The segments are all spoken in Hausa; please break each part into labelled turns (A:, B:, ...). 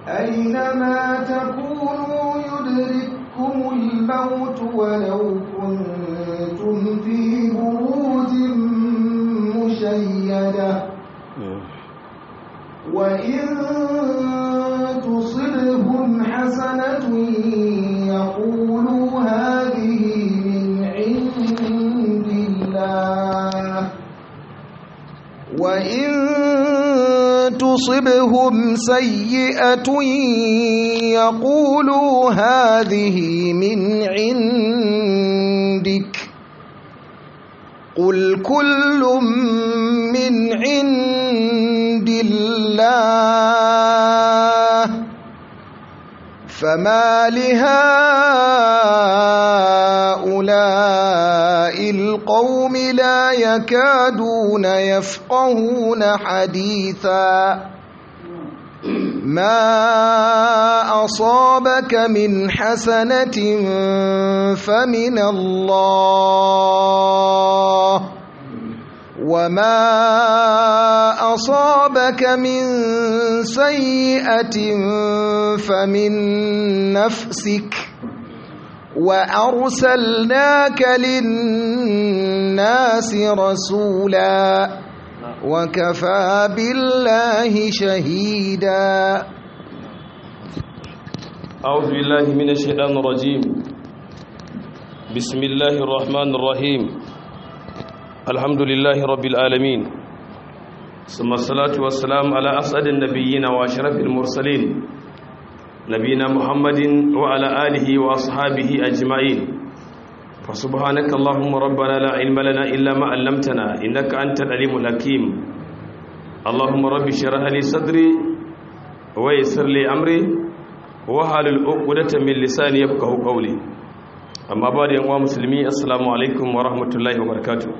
A: أينما تكونوا يدرككم الموت ولو كنتم في بروج مشيدة وإن تصبهم حسنة يقولوا هذه من عند الله وإن تصبهم سيئة يقولوا هذه من عندك قل كل من عند الله فما لهؤلاء القوم لا يكادون يفقهون حديثا ما أصابك من حسنة فمن الله وما أصابك من سيئة فمن نفسك وأرسلناك للناس رسولا وكفى بالله شهيدا
B: أعوذ بالله من الشيطان الرجيم بسم الله الرحمن الرحيم الحمد لله رب العالمين ثم الصلاة والسلام على أسعد النبيين وأشرف المرسلين نبينا محمد وعلى آله وأصحابه أجمعين فسبحانك اللهم ربنا لا علم لنا إلا ما علمتنا إنك أنت العليم الحكيم اللهم رب اشرح لي صدري ويسر لي أمري wahalul uqdata min lisani yafqahu qawli amma ba da yanwa musulmi assalamu alaikum wa rahmatullahi wa barakatuh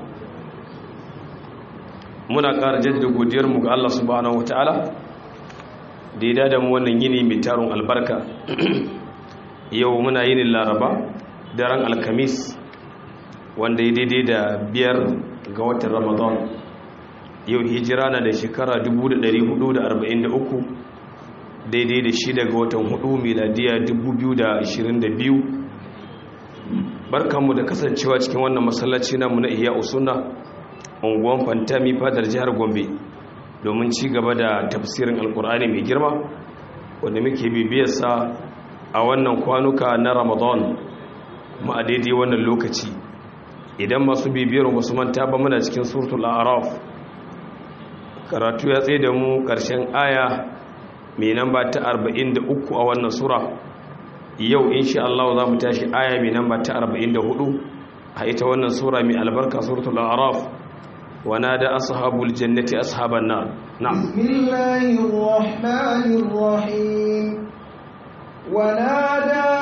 B: muna ƙara jaddada godiyar mu ga Allah subhanahu wataala da ya dada mu wannan yini mai tarun albarka yau muna yinin laraba daren alkamis wanda ya daidai da biyar ga watan ramadan yau hijira na da shekara 1443 daidai da shida ga watan hudu miladiya 2022 barkanmu da kasancewa cikin wannan masallaci namu na iya usuna unguwan fantami fadar jihar gombe domin ci gaba da tafsirin alkur'ani mai girma wanda muke bibiyarsa a wannan kwanuka na ramadan ma a daidai wannan lokaci idan masu bibiyar wasu manta ba muna cikin suratul araf karatu ya tsaye da mu ƙarshen aya mai namba ta 43 a wannan sura yau insha Allah za mu tashi aya mai namba ta 44 a ita wannan sura mai albarka suratul araf wa nada ashabul jannati ashaban nar na'am
A: bismillahir rahmanir rahim wa nada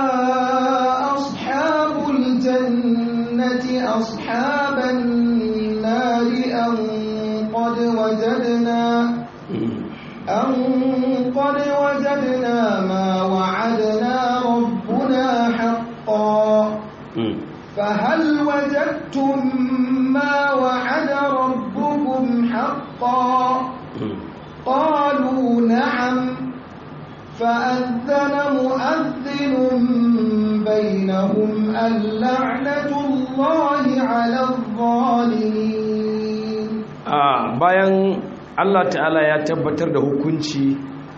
A: ashabul jannati ashaban nar an qad wajadna أن قد وجدنا ما وعدنا ربنا حقا فهل وجدتم ما وعد ربكم حقا قالوا نعم فأذن مؤذن بينهم اللعنة الله على الظالمين
B: آه bayan Allah ta'ala ya tabbatar da hukunci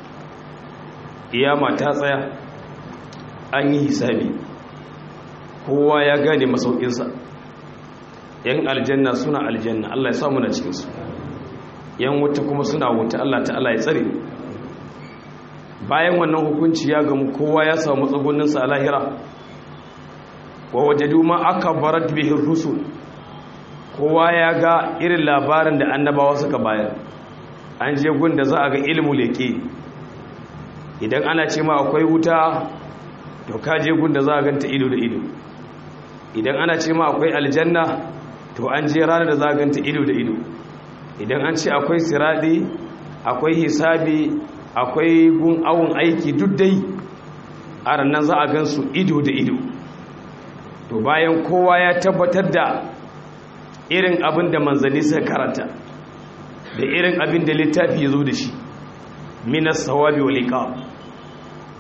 B: iyama ta tsaya an yi hisabi kowa ya gane masaukinsa yan aljanna suna aljanna Allah ya samu na cikinsu yan wuta kuma suna wuta Allah ta'ala ya tsare bayan wannan hukunci ya gamu kowa ya samu matsagoninsa a lahira wa wajadu ma aka barat bihin rusul kowa ya ga irin labarin da annabawa suka bayar an je gun da za a ga ilmu leƙe idan ana ce ma akwai wuta to ka je gun da za a ganta ido da ido idan ana ce ma akwai aljanna to an je ranar da za a ganta ido da ido idan an ce akwai siraɗi akwai hisabi akwai gun awon aiki duk dai a ranar za a gansu ido da ido to bayan kowa ya tabbatar da irin abin da manzanni suka karanta da irin abin da littafi ya zo da shi minas sawabi wa liqa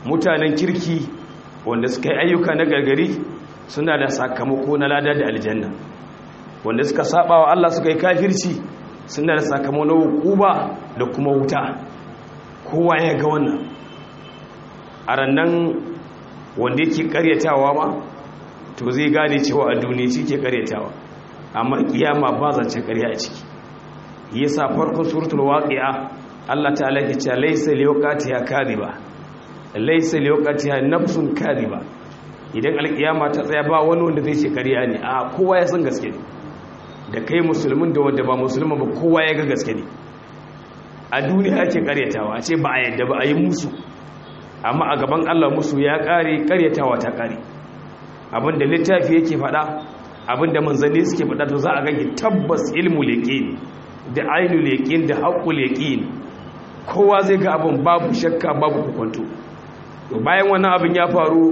B: mutanen kirki wanda suka yi ayyuka na gargari suna da sakamako na lada da aljanna wanda suka saba wa Allah suka yi kafirci suna da sakamako na hukuba da kuma wuta kowa ya ga wannan a rannan wanda yake karyatawa ma to zai gane cewa a duniya shi ke karyatawa amma kiyama ba zancen karya a ciki yasa farkon suratul waqi'a Allah ta'ala ke cewa laysa liwaqatiha kadhiba laysa liwaqatiha nafsun kadhiba idan alkiyama ta tsaya ba wani wanda zai ce karya ne a kowa ya san gaske ne da kai musulmin da wanda ba musulmin ba kowa ya ga gaske ne a duniya ake karyatawa a ce ba a yadda ba a yi musu amma a gaban Allah musu ya kare karyatawa ta kare abinda littafi yake faɗa abinda manzanni suke faɗa to za a gani tabbas ilmu yaqin da ainul yaqin da haqqul yaqin kowa zai ga abin babu shakka babu hukunto to bayan wannan abin ya faru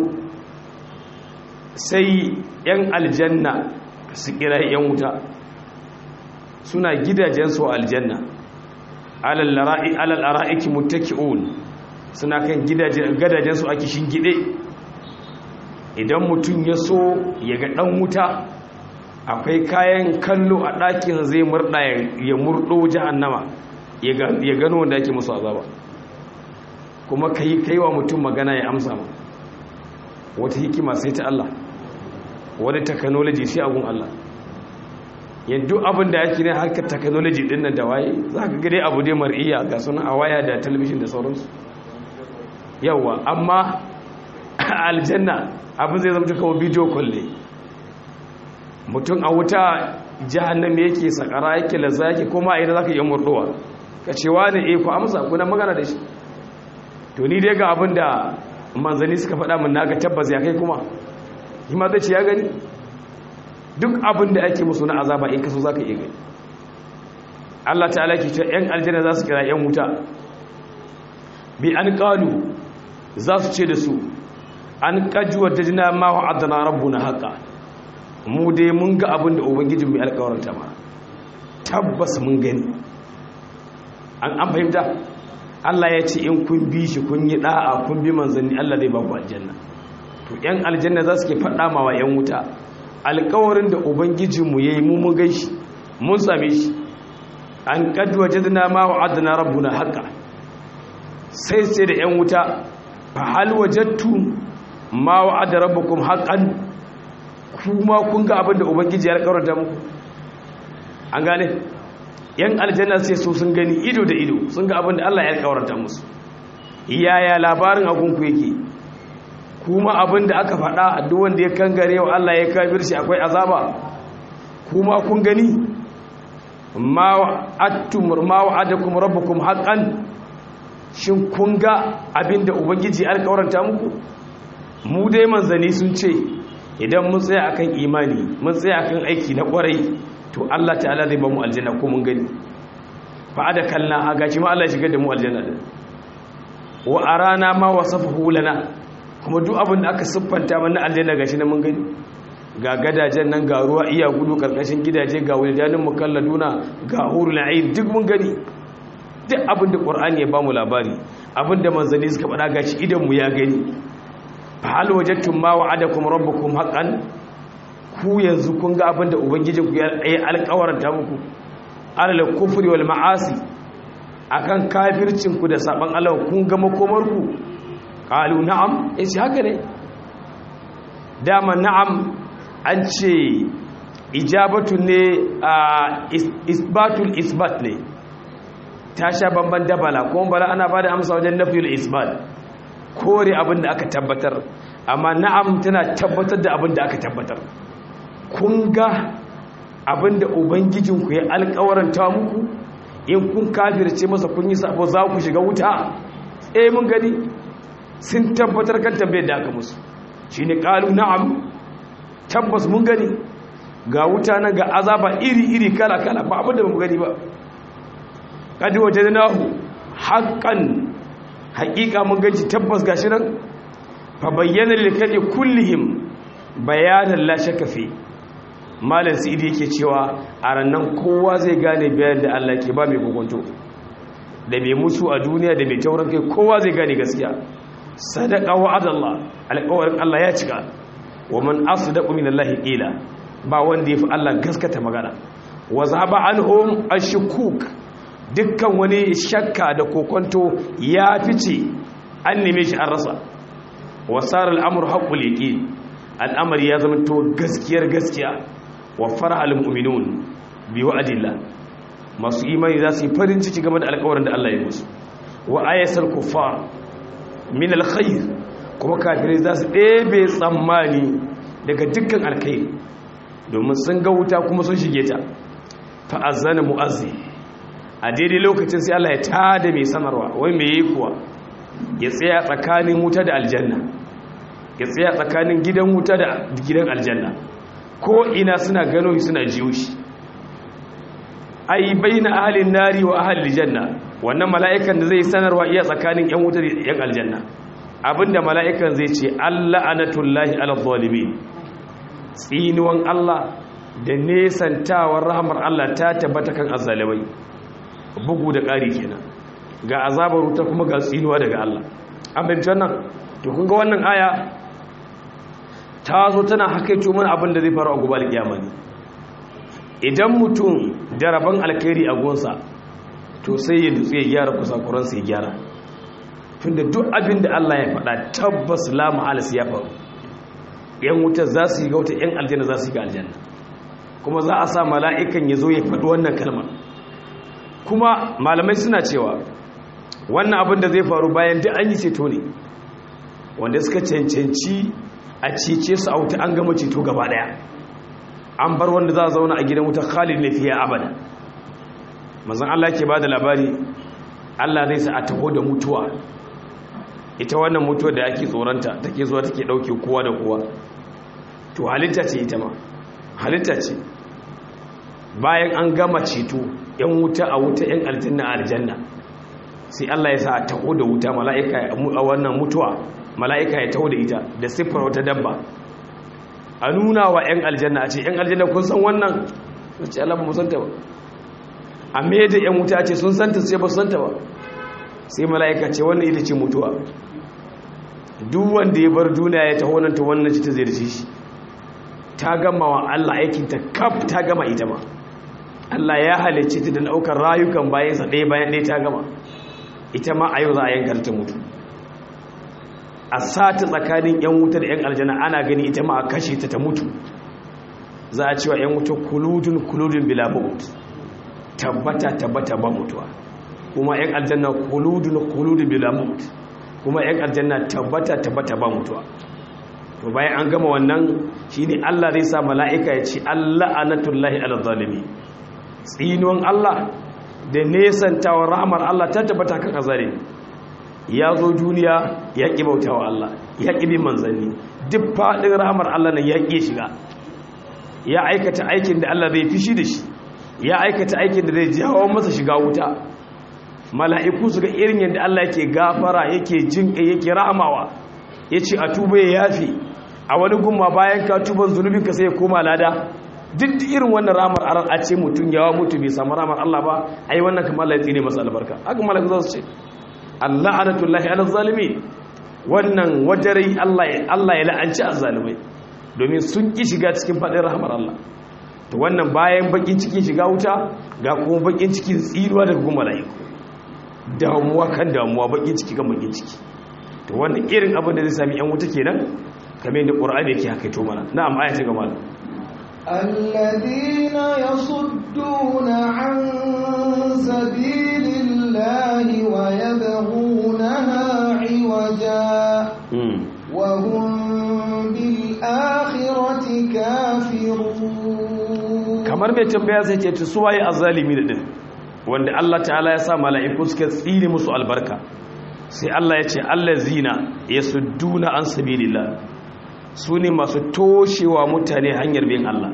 B: sai yan aljanna su kira yan wuta suna gidajensu a aljanna alal ara'iki muttaki'un suna kan gidajensu a kishin gide idan mutum ya so ya ga dan wuta akwai kayan kallo a ɗakin zai murɗa ya murɗo jahannama ya gano wanda ake musu azaba kuma kai kaiwa mutum magana ya amsa ma wata hikima sai ta Allah wani technology sai agun Allah yanzu abin da yake ne harkar technology din nan da waye za ka gade abu dai mar'iya ga suna a waya da talabishin da sauransu yawa amma aljanna abin zai zama kawo bidiyo kwalle mutum a wuta jahannam yake sakara yake lazza yake kuma a ina za ka yi murdowa ka ce wani e ku amsa kuna magana da shi to ni dai ga abin da manzanni suka faɗa min naga tabbas ya kai kuma yi ma zai ce ya gani duk abin da ake musu na azaba in kaso za ka iya gani Allah ta'ala ke cewa 'yan aljanna za su kira 'yan wuta bi an ƙalu za su ce da su an ƙajuwar da jina ma wa adana rabu na haƙa mu dai mun ga abin da ubangijin mai alƙawarta ma tabbas mun gani an fahimta Allah ya ce in kun bi shi kun yi ɗa'a kun bi manzanni Allah zai ba ku aljanna to 'yan aljanna za su ke faɗa ma wa 'yan wuta alkawarin da ubangijinmu ya yi mun gai shi mun same shi an kaduwa jadina ma wa adana rabbuna haka sai sai da 'yan wuta fa hal wajattu ma wa adana rabbukum haqqan kuma kun ga abin da ubangiji ya alkawarta muku an gane yan aljanna sai su sun gani ido da ido sun ga abin da Allah ya alkawarta musu yaya labarin agunku yake kuma abin da aka faɗa duk wanda ya kangare wa Allah ya kafir shi akwai azaba kuma kun gani ma wa'adtum ma wa'adakum rabbukum haqqan shin kun ga abin da ubangiji alƙawaranta muku mu dai manzani sun ce idan mun tsaya akan imani mun tsaya akan aiki na kwarai to Allah ta'ala zai ba mu aljanna ko mun gani fa da kallon a gashi ma Allah ya shigar da mu aljanna din wa arana ma wasafahu lana kuma duk abin da aka siffanta mana aljanna gashi na mun gani ga gadajen nan ga ruwa iya gudu karkashin gidaje ga wildanin mukalladuna ga hurul ayn duk mun gani duk abin da qur'ani ya bamu labari abin da manzanni suka faɗa gashi idan mu ya gani fa hal wajadtum ma wa'adakum rabbukum haqqan ku yanzu kun ga abin da ubangijinku ya yi alƙawarta muku alal kufri wal ma'asi akan kafircinku da saban Allah kun ga makomarku qalu na'am yace haka ne dama na'am an ce ijabatu ne isbatul isbat ne ta sha bamban dabala kuma bala ana bada amsa wajen nafiyul isbat kore abin da aka tabbatar amma na'am tana tabbatar da abin da aka tabbatar kun ga abin da ubangijinku ya alkawaranta muku in kun kafirce masa kun yi sabo za ku shiga wuta eh mun gani sun tabbatar kan tambayar da aka musu shi ne ƙalu na'am tabbas mun gani ga wuta na ga azaba iri-iri kala-kala ba abin da ba mu gani ba ƙadi waje da nahu haƙƙan haƙiƙa mun ganci tabbas ga shi nan fa bayyana lilkaɗe kullihim bayanan lashe kafe malin sidi yake cewa a rannan kowa zai gane bayan da Allah ke ba mai kokonto da mai musu a duniya da mai tauran kai kowa zai gane gaskiya sadaqa wa'adallah alƙawarin Allah ya cika wa man asdaqu minallahi qila ba wanda yafi Allah gaskata magana wa zaba anhum ashkuk dukkan wani shakka da kokonto ya fice an neme shi an rasa wa sar al'amru haqqul yaqin al'amari ya zama to gaskiyar gaskiya wa farahal mu'minun bi wa'adillah masu imani za su yi farin ciki game da alƙawarin da Allah ya musu wa ayatul kuffar min alkhair kuma kafirai za su ɗebe tsammani daga dukkan alkhairi domin sun ga wuta kuma sun shige ta fa'azzana mu'azzi a daidai lokacin sai Allah ya tada mai sanarwa wai me yi kuwa ya tsaya tsakanin wuta da aljanna ya tsaya tsakanin gidan wuta da gidan aljanna ko ina suna gano shi suna jiyo shi ai baina ahlin nari wa ahlil janna wannan mala'ikan da zai sanarwa iya tsakanin yan wuta da yan aljanna abinda mala'ikan zai ce Allah anatullahi ala zalimin tsinuwan Allah da nesantawar rahmar Allah ta tabbata kan azzalimai bugu da ƙari kenan ga azabar wuta kuma ga tsinuwa daga Allah an binci wannan to kun ga wannan aya ta zo tana hakaito mana abin da zai faru a gobe alƙiyama ne idan mutum da rabon alkhairi a gonsa to sai ya dutse ya gyara kusakuransa ya gyara tunda duk abin da Allah ya faɗa tabbas la ma'alis ya faru yan wuta za su yi ga wuta yan aljanna za su yi ga aljanna kuma za a sa mala'ikan ya zo ya faɗi wannan kalmar kuma malamai suna cewa wannan abin da zai faru bayan duk an yi ceto ne wanda suka cancanci a cece su a wuta an gama ceto gaba daya an bar wanda za a zauna a gidan wuta khalid ne fiye abada mazan Allah ke ba da labari Allah zai sa a taho da mutuwa ita wannan mutuwa da ake tsoronta take zuwa take dauke kowa da kowa to halitta ce ita ma halitta ce bayan an gama ceto yan wuta a wuta yan aljanna a aljanna sai Allah ya sa a taho da wuta mala'ika a wannan mutuwa mala'ika ya taho da ita da siffar wata dabba a nuna wa yan aljanna a ce yan aljanna kun san wannan a ce Allah ba mu santa ba a me da yan wuta ce sun santa sai ba su santa ba sai mala'ika ce wannan ita ce mutuwa duk wanda ya bar duniya ya taho nan ta wannan ci ta zai shi ta gama wa Allah aikinta kaf ta gama ita ma Allah ya halicce ta da ɗaukar rayukan bayansa ɗaya bayan ɗaya ta gama ita ma a yau za a yankar ta mutu a sata tsakanin 'yan wuta da 'yan aljana ana gani ita ma a kashe ta ta mutu za a cewa 'yan wuta kuludun kuludun bila maut tabbata tabbata ba mutuwa kuma 'yan aljanna kuludun kuludun bila maut kuma 'yan aljanna tabbata tabbata ba mutuwa to bayan an gama wannan shine Allah zai sa mala'ika ya ce Allah anatullahi ala zalimi tsinuwan Allah da nesantawar rahmar Allah ta tabbata kan azare ya zo duniya ya ƙi bautawa Allah ya ƙi bin manzanni duk faɗin rahmar Allah nan ya ƙi shiga ya aikata aikin da Allah zai fishi da shi ya aikata aikin da zai jawo masa shiga wuta mala'iku su ga irin yadda Allah yake gafara yake jin yake rahamawa ya ce a tuba ya yafi a wani gumma bayan ka tuban zunubinka sai ya koma lada duk irin wannan ramar aran a ce mutum yawa mutu bai samu ramar Allah ba ai wannan kamar Allah ya tsine masa albarka haka malaka za su ce Allah anatullahi ala zalimi wannan wajarai Allah ya Allah ya la'anci azzalimai domin sun ki shiga cikin fadin rahmar Allah to wannan bayan bakin cikin shiga wuta ga kuma bakin cikin tsiruwa daga kuma malaiku damuwa kan damuwa bakin ciki kan bakin ciki to wannan irin abin da zai sami yan wuta kenan kamar yadda qur'ani yake haka to mana na'am ayati ga malam
A: الذين يصدون عن سبيل الله ويبغونها عوجا وهم بالآخرة كافرون
B: kamar mai tambaya sai ce ta suwaye azzalimi din wanda Allah ta'ala ya sa mala'iku suka tsire musu albarka sai Allah ya ce allazina yasudduna an sabilillah su ne masu toshewa mutane hanyar bin Allah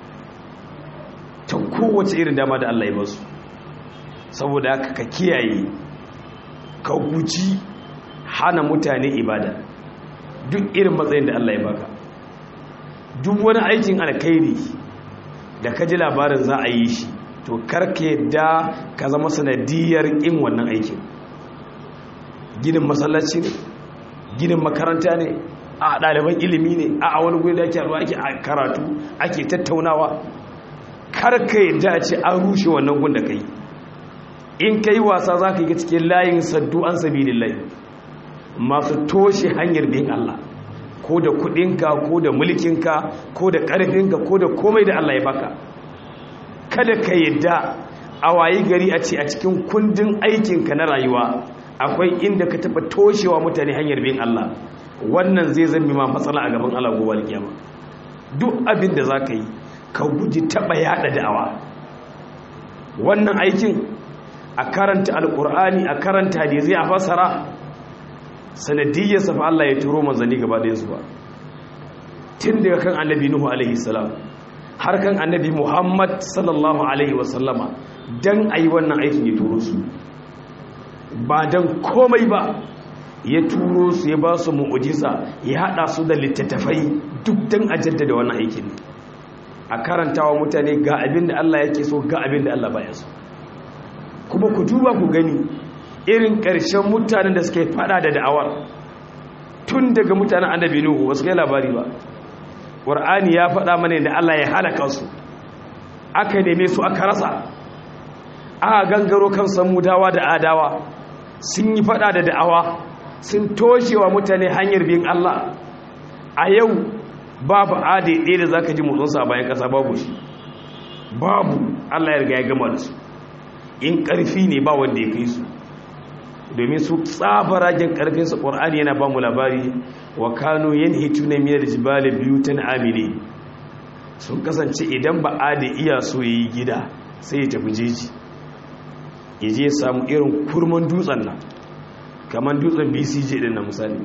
B: ta kowace irin dama da Allah ya basu saboda haka ka kiyaye ka guji hana mutane ibada duk irin matsayin da Allah ya baka duk wani aikin alkhairi da ka ji labarin za a yi shi to karka yadda ka zama sanadiyar in wannan aikin ginin masallaci ne ginin makaranta ne a ɗaliban ilimi ne a wani guri da ake haɗuwa ake karatu ake tattaunawa kar ka yadda a ce an rushe wannan gun da ka yi in ka yi wasa za ka yi cikin layin saddu an sabi layi masu toshe hanyar bin Allah ko da kudinka ko da mulkinka ko da ƙarfinka ko da komai da Allah ya baka kada ka yadda a wayi gari a ce a cikin kundin aikinka na rayuwa akwai inda ka taɓa toshewa mutane hanyar bin Allah wannan zai zambi ma matsala a gaban Allah gobe alkiyama duk abin da za ka yi ka guji taɓa yaɗa da'awa wannan aikin a karanta alƙur'ani a karanta hadisi a fasara sanadiyyarsa fa Allah ya turo manzanni gaba da yansu ba tun daga kan annabi nuhu alaihi salam har kan annabi muhammad sallallahu alaihi wasallama dan ayi wannan aikin ya turo su ba dan komai ba ya turo su ya ba su mu'ujiza ya hada su da littattafai duk dan a jaddada wannan aikin a karantawa mutane ga abin da Allah yake so ga abin da Allah baya so kuma ku duba ku gani irin ƙarshen mutanen da suka yi fada da da'awar tun daga mutanen annabi nuhu wasu kai labari ba ƙwar'ani ya fada mana da Allah ya halaka su aka neme su aka rasa aka gangaro kan samudawa da adawa sun yi fada da da'awa sun toshewa mutane hanyar bin Allah a yau babu ade ɗaya da za ka ji motsinsa a bayan ƙasa babu shi babu Allah ya riga ya gama da su in ƙarfi ne ba wanda ya kai su domin su tsabaragen ƙarfinsu ƙwar'ani yana ba mu labari wa kano yin hitu na miyar jibali biyu ta amini sun kasance idan ba a da iya so ya yi gida sai ya tafi jeji ya je samu irin kurman dutsen nan kamar dutsen bcj din na misali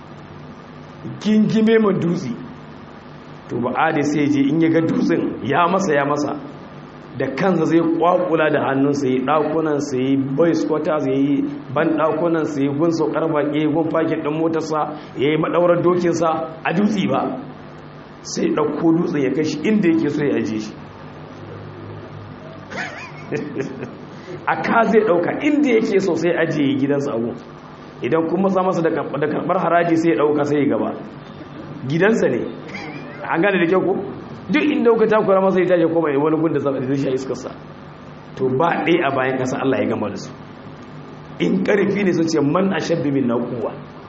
B: gingime man dutse to ba a da sai je in ya ga dutsen ya masa ya masa da kansa zai kwakula da hannunsa yi ɗakunansa yi boys quarters ya yi ban ɗakunansa yi gun saukar baƙi gun fakin ɗin motarsa ya yi maɗaurar dokinsa a dutse ba sai ɗauko dutse ya kai shi inda yake so ya ajiye shi a ka zai ɗauka inda yake so sai ajiye gidansa a gun idan kuma sa masa da karɓar haraji sai ya ɗauka sai ya gaba gidansa ne an gane da kyau ko duk inda kuka takura masa ya tashi koma wani gunda zai sha iskarsa to ba ɗaya a bayan ƙasa Allah ya gama da su in ƙarfi ne sun ce man a shabbi min na kuwa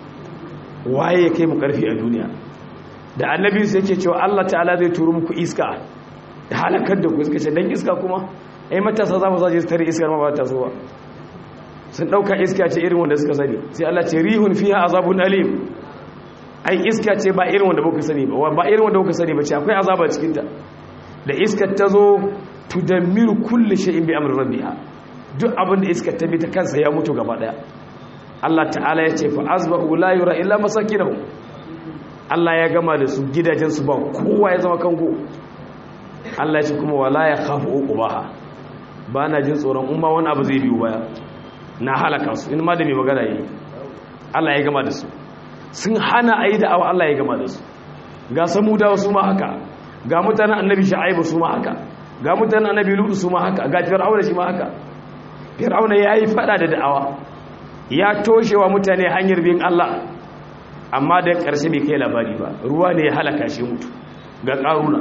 B: waye ya kai mu ƙarfi a duniya da annabi su yake cewa Allah ta'ala zai turu muku iska da halakar da ku iska ce dan iska kuma ai matasa za mu zaje su tare iskar ma ba ta so ba sun ɗauka iska ce irin wanda suka sani sai Allah ce rihun fiha azabun alim ai iska ce ba irin wanda muka sani ba ba irin wanda muka sani ba ce akwai azaba cikin ta da iskar ta zo tudammiru kulli shay'in bi amri rabbiha duk abin da iskar ta bi ta kansa ya mutu gaba daya Allah ta'ala ya ce fa azbahu la yura illa masakinahu Allah ya gama da su gidajen su ba kowa ya zama kango Allah ya ce kuma wala ya khafu uqbaha ba na jin tsoron umma wani abu zai biyo baya na halaka su in ma da mai magana yi Allah ya gama da su sun hana a yi da'awa Allah ya gama da su ga samudawa su ma haka ga mutanen annabi sha'aibu su ma haka ga mutanen annabi lutu su ma haka ga fir'auna shi ma haka fir'auna ya yi fada da da'awa ya toshewa mutane hanyar bin Allah amma da ƙarshe bai kai labari ba ruwa ne ya halaka shi mutu ga ƙaruna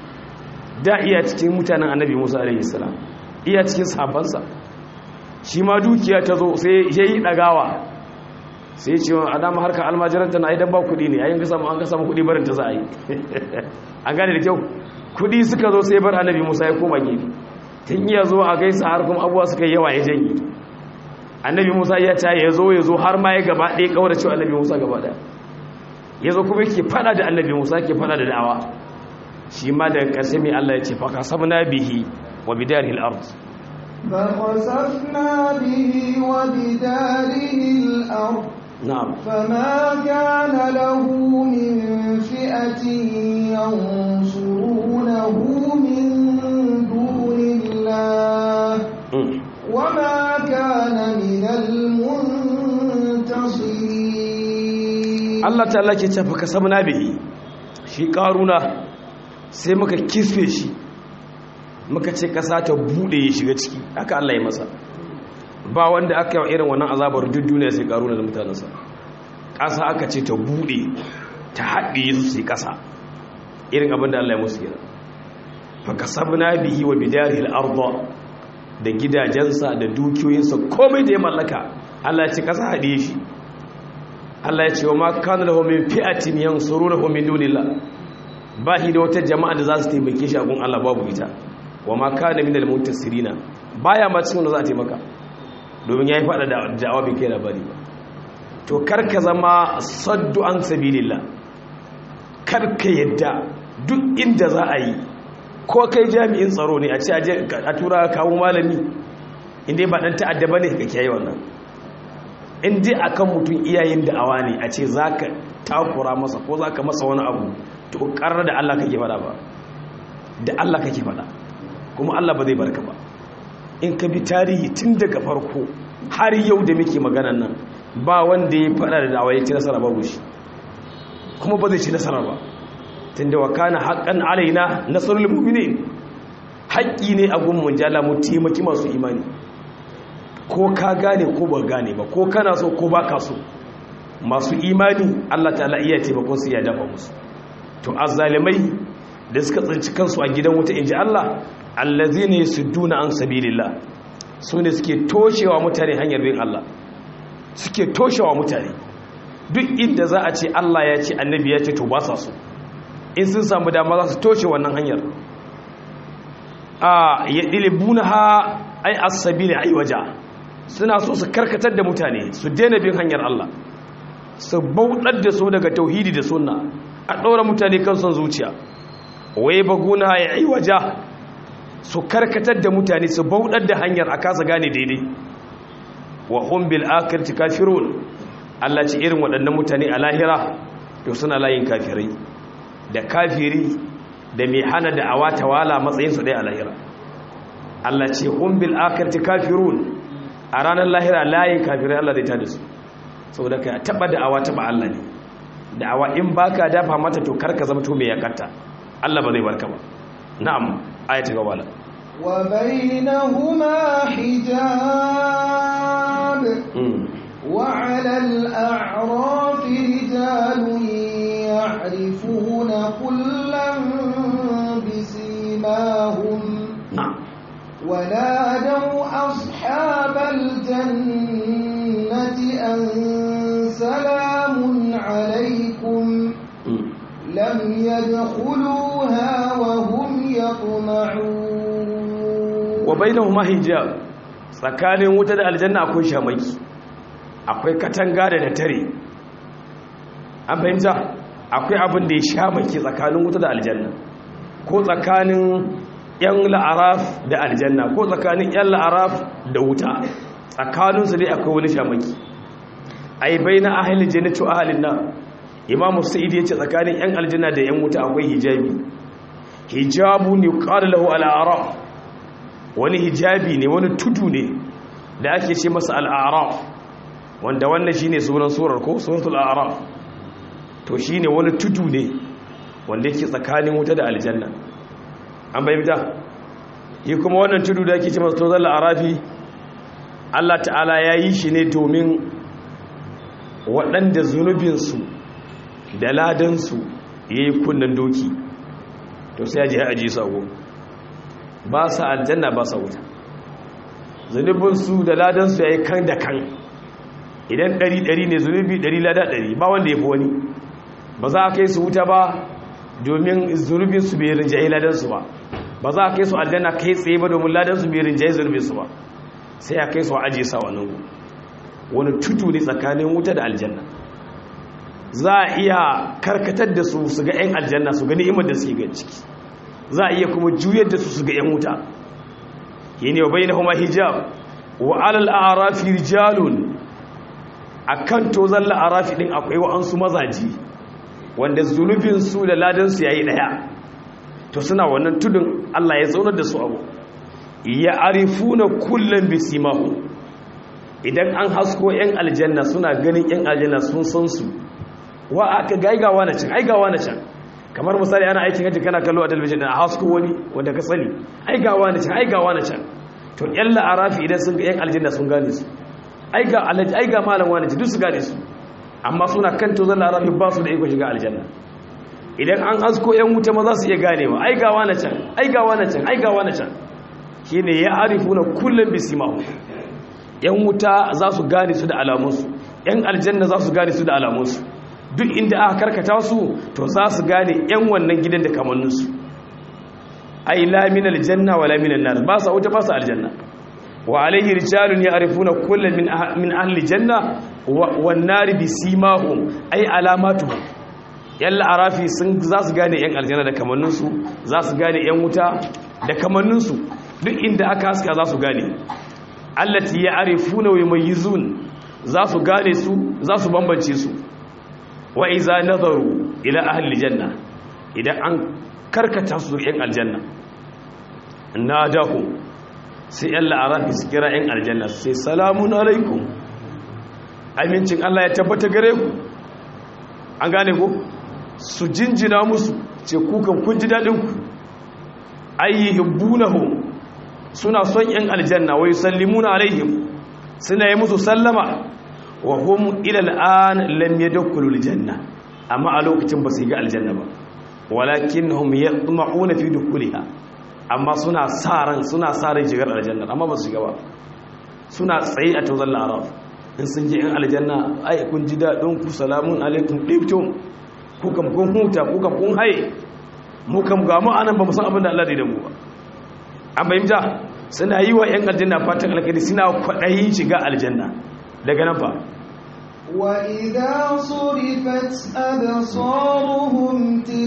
B: da iya cikin mutanen annabi musa alaihi salam iya cikin sabansa shi ma dukiya ta zo sai ya yi ɗagawa sai ce wa adama harkar almajiranta na idan ba kudi ne yayin kasa an kasa kudi barin ta za a yi an gane da kyau kudi suka zo sai bar annabi musa ya koma gefe tun iya zo a gaisa har kuma abuwa suka yi yawa ya janye annabi musa ya ta ya zo ya zo har ma ya gaba ɗaya kawar cewa annabi musa gaba ɗaya ya zo kuma yake fada da annabi musa ke fada da da'awa shi ma daga ƙarshe mai allah ya ce fa kasabna bihi wa bidaril ard
A: فخسفنا به وبداره الأرض
B: نعم
A: فما كان له من فئة ينصرونه من دون الله وما كان من المنتصرين
B: Allah ta'ala ke ce fa kasabna bihi shi karuna sai muka kisfe shi muka ce kasa ta bude ya shiga ciki haka Allah ya masa ba wanda aka yi irin wannan azabar duk duniya sai karuna da mutanensa ƙasa aka ce ta buɗe ta haɗe su su yi ƙasa irin abin da Allah ya musu gina fakasabna bihi wa bidarihi al-ardh da gidajensa da dukiyoyinsa komai da ya mallaka Allah ya ce kasa hade shi Allah ya ce wa ma kana lahu min fi'atin yansurunahu min dunillah ba shi da wata jama'a da za su taimake shi a gun Allah babu ita wa ma kana min al-muntasirina baya ma cikin da za a taimaka domin yayi fada da da'awa bai kai labari ba to karka zama saddu an sabilillah karka yadda duk inda za a yi ko kai jami'in tsaro ne a ce a tura kawo malami inda ba dan ta'adda bane ka kiyaye wannan inda akan mutum iyayen da'awa ne a ce zaka takura masa ko zaka masa wani abu to karar da Allah kake fada ba da Allah kake fada kuma Allah ba zai barka ba in ka bi tarihi tun daga farko har yau da muke maganan nan ba wanda ya fada da da'awa ya ci nasara babu shi kuma ba zai ci nasara ba tunda wa kana haqqan alaina nasrul mu'minin haƙƙi ne a gun munjala mu taimaki masu imani ko ka gane ko ba gane ba ko kana so ko ba ka so masu imani Allah ta'ala iya taimakon su ya dafa musu to azzalimai da suka tsinci kansu a gidan wuta inji Allah allazina yasudduna an sabilillah su ne suke toshewa mutane hanyar bin Allah suke toshewa mutane duk inda za a ce Allah ya ce annabi ya ce to ba sa so in sun samu dama za su toshe wannan hanyar a ya ɗilibuna ha ai asabi ne ai waja suna so su karkatar da mutane su daina bin hanyar Allah su bauɗar da su daga tauhidi da sunna a ɗaura mutane kan son zuciya wai baguna ya ai waja su karkatar da mutane su bauɗar da hanyar a kasa gane daidai wa hum bil akhirati kafirun Allah ce irin waɗannan mutane a lahira to suna layin kafirai da kafiri da mai hana da awa tawala matsayinsu ɗaya a lahira Allah ce hum bil akhirati kafirun a ranar lahira layin kafirai Allah zai tada su saboda kai taba da awa taba Allah ne da awa in baka dafa mata to karka zama to mai yakarta Allah ba zai barka ba na'am ayatu gawala
A: wa bainahuma hijab وعلى الأعراف رجال يعرفون كلا بسيماهم
B: نعم
A: ونادوا أصحاب الجنة أن سلام عليكم لم يدخلوها وهم يطمعون
B: وبينهما حجاب tsakanin wuta da aljanna akwai shamaki akwai katanga da da tare an fahimta akwai abin da ya shamaki tsakanin wuta da aljanna ko tsakanin yan la'araf da aljanna ko tsakanin yan la'araf da wuta tsakaninsu dai akwai wani shamaki ai bai na ahalin jannatu ahalin nan imamu sa'id ya ce tsakanin yan aljanna da yan wuta akwai hijabi hijabu ne qala lahu al'araf wani hijabi ne wani tudu ne da ake ce masa al'araf wanda wannan shine sunan surar ko suratul a'raf to shine wani tudu ne wanda yake tsakanin wuta da aljanna an bayyana yi kuma wannan tudu da yake ce masa tozal arafi Allah ta'ala ya yi shi ne domin waɗanda zunubinsu da ladansu ya yi kunnan doki to sai ya je aji sago ba sa aljanna ba sa wuta zunubinsu da ladansu ya yi kan da kan idan ɗari ɗari ne zunubi ɗari lada ɗari ba wanda ya fi wani ba za a kai su wuta ba domin zunubinsu bai rinjaye ladansu ba ba za a kai su aljanna kai tsaye ba domin ladansu bai rinjaye zunubinsu ba sai a kai su a ajiye sa wani wani tutu ne tsakanin wuta da aljanna za a iya karkatar da su su ga 'yan aljanna su ga ni'imar da suke ga ciki za a iya kuma juyar da su su ga 'yan wuta yi ne wa bai na kuma hijab wa alal arafi rijalun a kan tozon la'arafi ɗin akwai wa'ansu mazaji wanda zunubinsu da ladansu ya yi ɗaya to suna wannan tudun allah ya zaunar da su abu ya arifu na kullum bisimahu idan an hasko 'yan aljanna suna ganin 'yan aljanna sun san su wa aka gaigawa na can aigawa na can kamar misali ana aikin hajji kana kallo a talabijin a hasko wani wanda ka sani aigawa na can aigawa na can to 'yan la'arafi idan sun ga 'yan aljanna sun gane su ai ga malam wani duk su gane su amma suna kan tozon larafi ba su da iko shiga aljanna idan an asko yan wuta ma za su iya ganewa ai gawa na can ai gawa na can ai gawa na can shine ya arifuna kullum bisimahu yan wuta za su gane su da alamunsu yan aljanna za su gane su da alamunsu duk inda aka karkata su to za su gane yan wannan gidan da kamanninsu ai la min aljanna wala min annar ba sa wuta ba sa aljanna wa alayhi rijalun ya'rifuna kullan min min ahli janna wan nar bisimahum ai alamatuhum yalla arafi sun za su gane yan aljanna da kamanninsu za su gane yan wuta da kamanninsu duk inda aka haska za su gane allati ya'rifuna wa yumayyizun za su gane su za su bambance su wa iza nazaru ila ahli janna idan an karkata su yan aljanna nadahu sai yalla arafi su kira yan aljanna sai salamun alaikum amincin Allah ya tabbata gare ku an gane ku su jinjina musu ce kukan kun ji daɗin ku ayyuhibbunahu suna son yan aljanna wai sallimuna alaihim suna yi musu sallama wa hum ila al'an lam yadkhulu aljanna amma a lokacin ba su ga aljanna ba walakinnahum yatma'una fi dukhuliha amma suna sa ran suna sa ran shigar aljanna amma ba su ga ba suna tsaye a tawzal araf in sun je in aljanna ai kun ji dadin ku salamun alaikum dibtum ku kam kun huta ku kam kun haye mu kam ga mu anan ba mu san abin da Allah da mu ba an bayyana suna yi wa yan aljanna fatan alkhairi suna kwadayin shiga aljanna daga nan fa
A: وإذا صرفت أبصارهم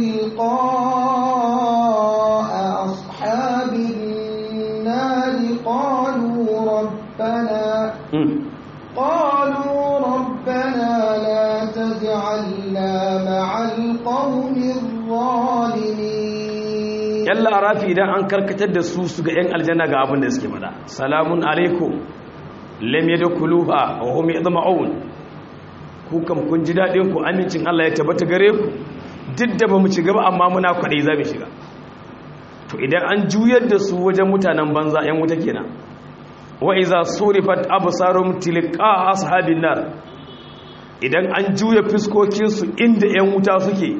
A: تلقاء أصحاب النار قالوا ربنا قالوا ربنا لا تجعلنا مع القوم الظالمين
B: yalla arafi idan an karkatar da su su ga yan aljanna ga abin da suke fada salamun alaikum lam yadkhuluha wa hum yadma'un ku kam kun ji dadin ku amincin Allah ya tabbata gare ku duk da bamu ci gaba amma muna kwadai za mu shiga to idan an juyar da su wajen mutanen banza yan wuta kenan wa iza surifat absarum tilqa ashabin nar idan an juya fiskokin su inda yan wuta suke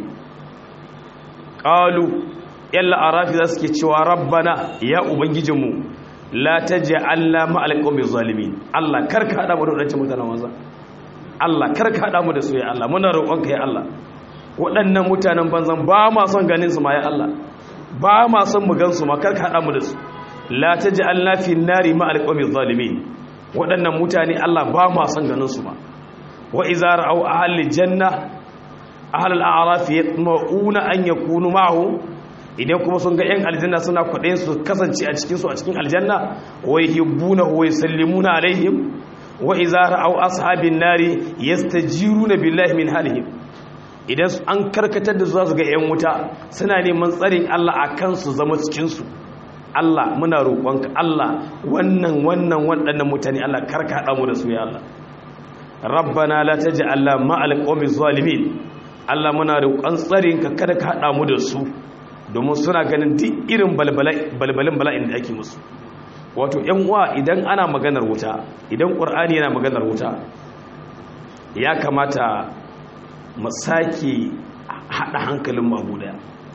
B: qalu yalla arafi za su ke cewa rabbana ya ubangijinmu la taj'alna ma'al qawmi zalimin Allah karka hada mu da wadancan mutanen wanza Allah karka hada mu da su ya Allah muna roƙonka ya Allah waɗannan mutanen banzan ba ma son ganin su ma ya Allah ba ma son mu gan su ma karka hada mu da su la taj'alna fi nari ma'al qawmi zalimin waɗannan mutane Allah ba ma son ganin su ma wa idza ra'aw ahli janna ahli al-a'raf yatma'una an yakunu ma'ahu idan kuma sun ga 'yan aljanna suna kwaɗe su kasance a cikinsu a cikin aljanna wai hibbuna wai sallimuna alaihim wa izara au ashabin nari yastajiruna billahi min halihim idan an karkatar da za su ga 'yan wuta suna neman tsarin Allah a kansu zama cikinsu Allah muna roƙonka Allah wannan wannan waɗannan mutane Allah karka haɗa mu da su ya Allah rabbana la taj'alna ma'al qawmi zalimin Allah muna roƙon tsarinka kada ka haɗa mu da su domin suna ganin duk irin balbalin bala'in da ake musu wato yan uwa idan ana maganar wuta idan ƙur'ani yana maganar wuta ya kamata mu sake haɗa hankalin mabu daya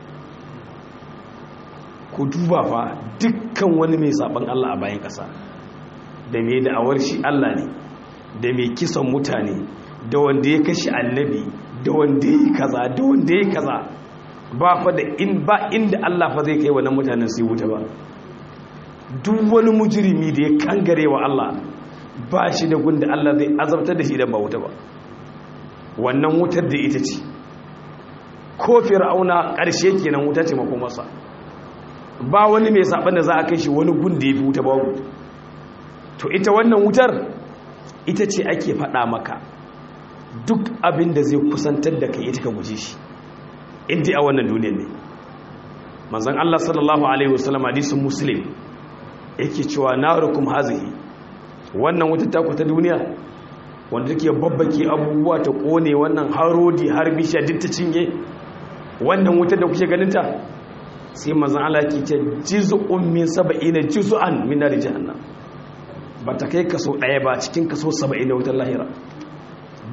B: ku duba fa dukkan wani mai saɓan Allah a bayan ƙasa da mai da'awar shi Allah ne da mai kisan mutane da wanda ya kashe annabi da wanda ya yi kaza da wanda ya yi kaza ba fa da in ba inda Allah fa zai kai wannan mutanen sai wuta ba duk wani mujrimi da ya kangare wa Allah ba shi da gunda Allah zai azabtar da shi idan ba wuta ba wannan wutar da ita ce ko fir'auna ƙarshe kenan wuta ce makomarsa ba wani mai saban da za a kai shi wani gunda ya fi wuta ba to ita wannan wutar ita ce ake faɗa maka duk abin da zai kusantar da kai ita ka guje shi inda a wannan duniyar ne manzan Allah sallallahu Alaihi wasallam hadisun muslim yake cewa na rukum hazihi wannan wata takwata duniya wanda take babbake abubuwa ta kone wannan harodi har bishiya duk ta cinye wannan wutar da kuke ganinta sai manzan Allah ke ce juz'un min sab'ina juz'an min nar jahannam ba ta kai kaso ɗaya ba cikin kaso 70 na wutar lahira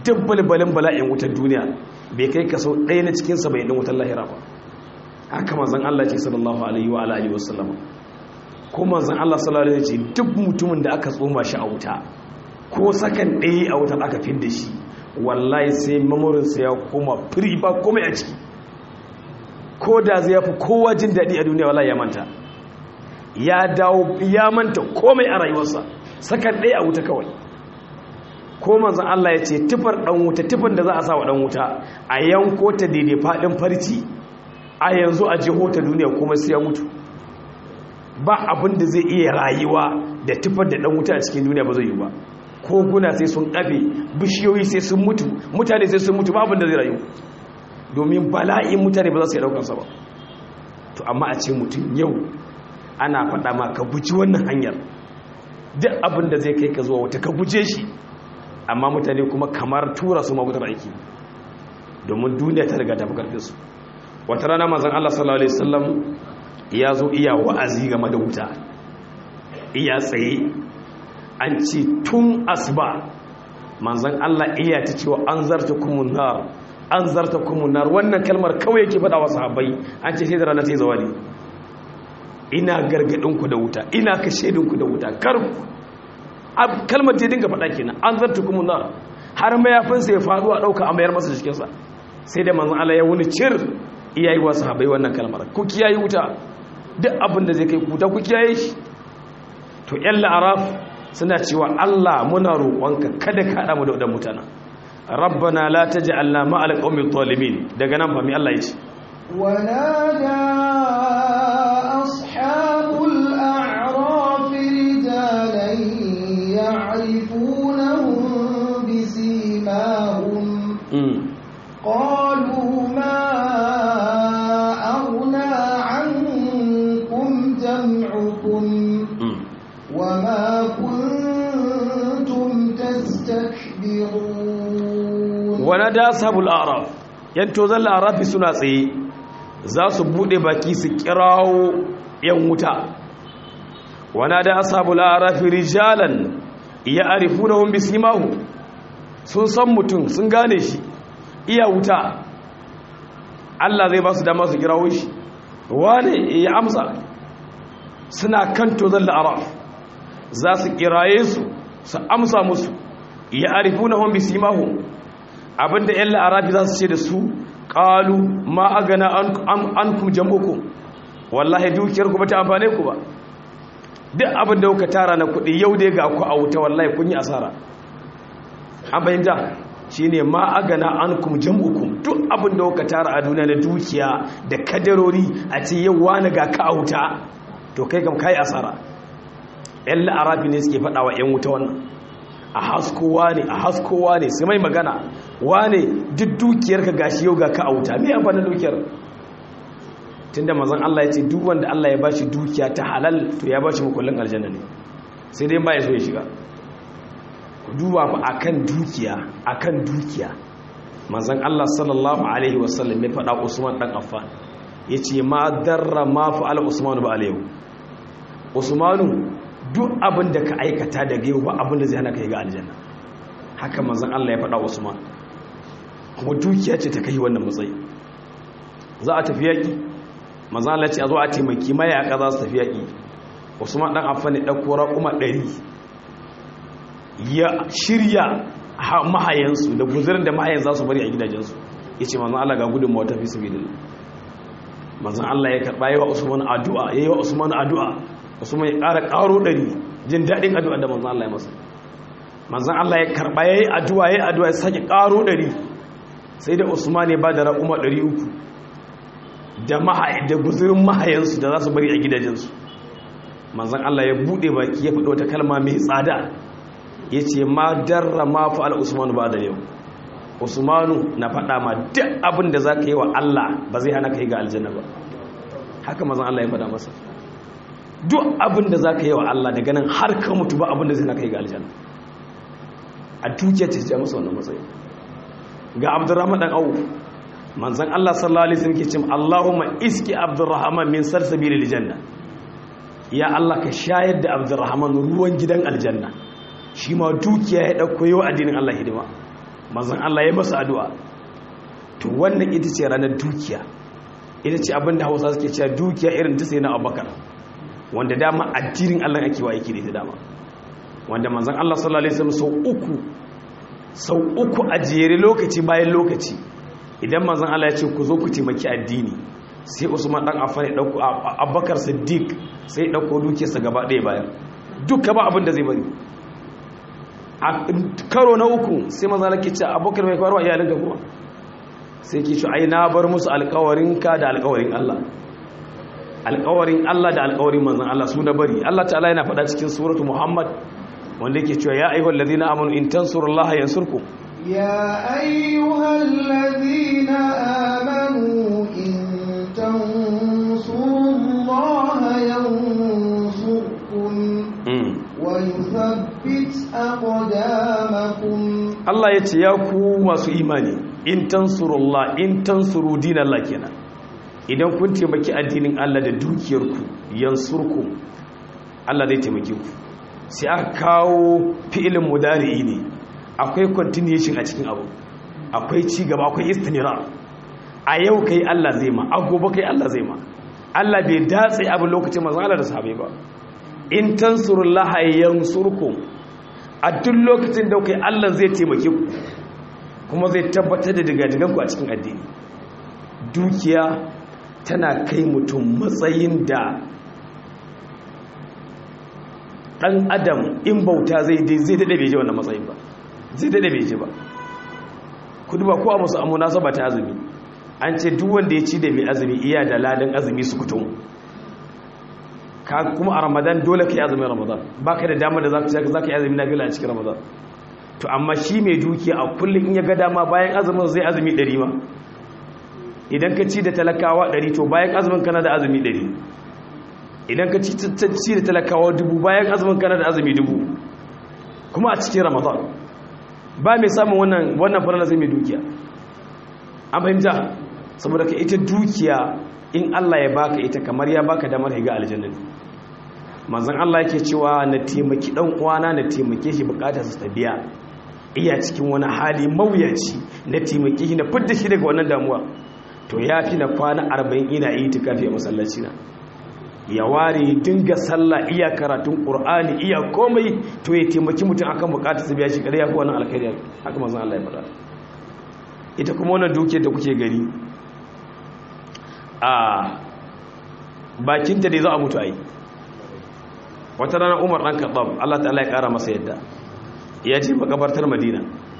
B: dabbalbalin bala'in wutar duniya bai kai kaso ɗaya na cikin saba'in ɗin wutar lahira ba haka manzan Allah ce sallallahu alaihi wa alihi wasallam ko manzan Allah sallallahu alaihi ce duk mutumin da aka tsoma shi a wuta ko sakan ɗaya a wutar aka fidda shi wallahi sai mamurinsa ya koma firi ba komai a ciki ko da zai fi kowa jin daɗi a duniya wallahi ya manta ya dawo ya manta komai a rayuwarsa sakan ɗaya a wuta kawai ko manzan Allah ya ce tufar ɗan wuta tufar da za a sa wa ɗan wuta a yanko ta daidai faɗin farci a yanzu a jiho ta duniya kuma sai ya mutu ba abin da zai iya rayuwa da tufar da ɗan wuta a cikin duniya ba zai yi ba koguna sai sun ƙafe bishiyoyi sai sun mutu mutane sai sun mutu ba abin da zai rayu domin bala'in mutane ba za su yi ɗaukansa ba to amma a ce mutum yau ana faɗa ma ka guji wannan hanyar duk abin da zai kai ka zuwa wata ka guje shi amma mutane kuma kamar tura su magutar aiki domin duniya ta riga ta fi karfinsu wata rana mazan Allah sallallahu Alaihi wasallam ya zo iya wa'azi game da wuta iya tsaye an ce tun asuba manzan Allah iya ta cewa an zarta kumunar an zarta kumunar wannan kalmar kawai yake faɗa wa sahabbai an ce sai da rana sai zawali ina gargadinku da wuta ina kashedinku da wuta kar kalmar ta dinga faɗa kenan an zarta kuma na har mayafinsa ya faɗo a ɗauka a mayar masa cikinsa sai da manzan Allah ya wuni cir iyayi wasu habai wannan kalmar ku kiyaye wuta duk abin da zai kai kuta ku kiyaye shi to yan la'araf suna cewa Allah muna roƙonka kada ka haɗa mu da wadannan mutanen rabbana la taj'alna ma'al qawmi zalimin daga nan fa mi Allah ya ce
A: ونادى أصحاب الأعراف رجالا يعرفونهم بسيماهم قالوا ما أغنى عنكم جمعكم وما كنتم تستكبرون
B: ونادى أصحاب الأعراف ينتوزن الأعراف سنة tsaye za su bude baki su kirawo yan wuta wana da ashabul arafi rijalan ya arifunahum bisimahu sun san mutum sun gane shi iya wuta Allah zai ba su dama su kirawo shi wane ya amsa suna kan tozon la'araf za su kiraye su su amsa musu ya arifunahum bisimahu abinda yan la'arafi za su ce da su qalu ma agana ankum jam'ukum wallahi dukiyar ku bata amfane ku ba duk abin da kuka tara na kuɗi yau dai ga ku a wuta wallahi kun yi asara an bayyana shine ma agana ankum jam'ukum duk abin da kuka tara a duniya na dukiya da kadarori a ce yau wani ga ka a wuta to kai kam kai asara yan la'arabi ne suke faɗa wa yan wuta wannan a haskowa ne a haskowa ne sai mai magana wane duk dukiyarka gashi yau ga ka a wuta me amfanin dukiyar tunda mazan Allah ya ce duk wanda Allah ya bashi dukiya ta halal to ya bashi makullin aljanna ne sai dai ba ya so ya shiga ku duba fa akan dukiya akan dukiya mazan Allah sallallahu alaihi wasallam ya faɗa Usman dan Affan yace ma darra ma fa'al Usman ba alayhi Usmanu duk abin da ka aikata daga yau ba abin da zai hana ka yi ga aljanna haka mazan Allah ya faɗa Usman kuma dukiya ce ta kai wannan matsayi za a tafi yaƙi mazan Allah ce a zo a taimaki mayaka za su tafi yaƙi Usman ɗan Affan ya ɗauko raƙuma ɗari ya shirya mahayansu da guzurin da mahayan za su bari a gidajensu ya ce mazan Allah ga gudun mawata fi sabi mazan Allah ya karɓa yi wa Usman addu'a ya yi wa Usman addu'a Usman ya ƙara ƙaro ɗari jin daɗin addu'a da mazan Allah ya masa manzan Allah ya karɓa ya yi addu'a ya yi addu'a ya sake ƙaro ɗari sai da usman ya ba da raƙuma ɗari uku da guzurin mahayansu da za su bari a gidajensu manzan Allah ya buɗe baki ya faɗi wata kalma mai tsada ya ce ma darra ma fa'ala usmanu ba da yau usmanu na faɗa ma duk abin da za ka yi wa Allah ba zai hana ka yi ga aljanna ba haka manzan Allah ya faɗa masa duk abin da za ka yi wa Allah daga nan har ka mutu ba abin da zai hana ka yi ga aljanna a dukiyar ta ce masa wannan matsayi ga abdurrahman dan auf manzon Allah sallallahu alaihi wasallam ke cewa Allahumma iski abdurrahman min salsabil aljanna ya Allah ka shayar da abdurrahman ruwan gidan aljanna shi ma dukiya ya dauko yau addinin Allah hidima manzon Allah ya masa addu'a to wannan ita ce ranar dukiya ita ce abin da hausa suke cewa dukiya irin ta sai na abubakar wanda dama addinin Allah ake wa yake da dama wanda manzon Allah sallallahu alaihi wasallam sau uku sau uku a jere lokaci bayan lokaci idan manzon Allah ya ce ku zo ku taimaki addini sai Usman dan Affan ya dauko Abubakar Siddiq sai ya dauko dukiyarsa gaba ɗaya bayan duka ba abin da zai bari a karo na uku sai manzon Allah ke ce Abubakar mai kwarwa iyalinka kuma sai ke ce ai na bar musu alƙawarinka da alƙawarin Allah alƙawarin Allah da alƙawarin manzon Allah su na bari Allah ta'ala yana faɗa cikin suratu Muhammad wanda yake cewa ya ayyuhal ladina amanu in tansurullaha yansurkum
A: ya ayyuhal ladina amanu in tansurullaha yansurkum wa yuthabbit aqdamakum
B: Allah yace ya ku masu imani in tansurullah in tansuru dinallah kenan idan kun taimaki addinin Allah da dukiyarku yansurkum Allah zai taimake ku sai aka kawo fi'ilin mudari'i ne akwai continuation a cikin abu akwai ci gaba akwai istinira a yau kai Allah zai ma a gobe kai Allah zai ma Allah bai datse abin lokacin manzo Allah da sahabbai ba in tansurullaha yansurkum a duk lokacin da kai Allah zai taimake ku kuma zai tabbatar da digadigan ku a cikin addini dukiya tana kai mutum matsayin da dan adam in bauta zai zai dade bai je wannan matsayin ba zai dade bai je ba ku duba ko a musu amuna saba ta azumi an ce duk wanda ya ci da mai azumi iya da ladan azumi su kutum ka kuma a ramadan dole ka yi azumin ramadan baka da dama da za ka yi azumi na fila a cikin ramadan to amma shi mai dukiya a kullum in ya ga dama bayan azumin zai azumi ɗari ma idan ka ci da talakawa ɗari to bayan azumin kana da azumi ɗari idan ka ci da talakawa dubu bayan azumin kana da azumi dubu kuma a cikin ramadan ba mai samun wannan wannan farala sai mai dukiya an fahimta saboda ka ita dukiya in Allah ya baka ita kamar ya baka damar higa aljanna manzon Allah yake cewa na taimaki dan uwana na taimake shi bukatar sa biya iya cikin wani hali mawuyaci na taimake shi na fidda shi daga wannan damuwa to yafi na kwana 40 ina yi tikafi a masallaci na ya ware dinga sallah iya karatun qur'ani iya komai to ya taimaki mutum akan bukatar sa biya shi kada ya fi wannan alkhairi haka manzon Allah ya faɗa ita kuma wannan dukiyar da kuke gari a bakinta da za a mutu a yi wata rana umar ɗan kaɓab allah ta'ala ya ƙara masa yadda ya ce makabartar madina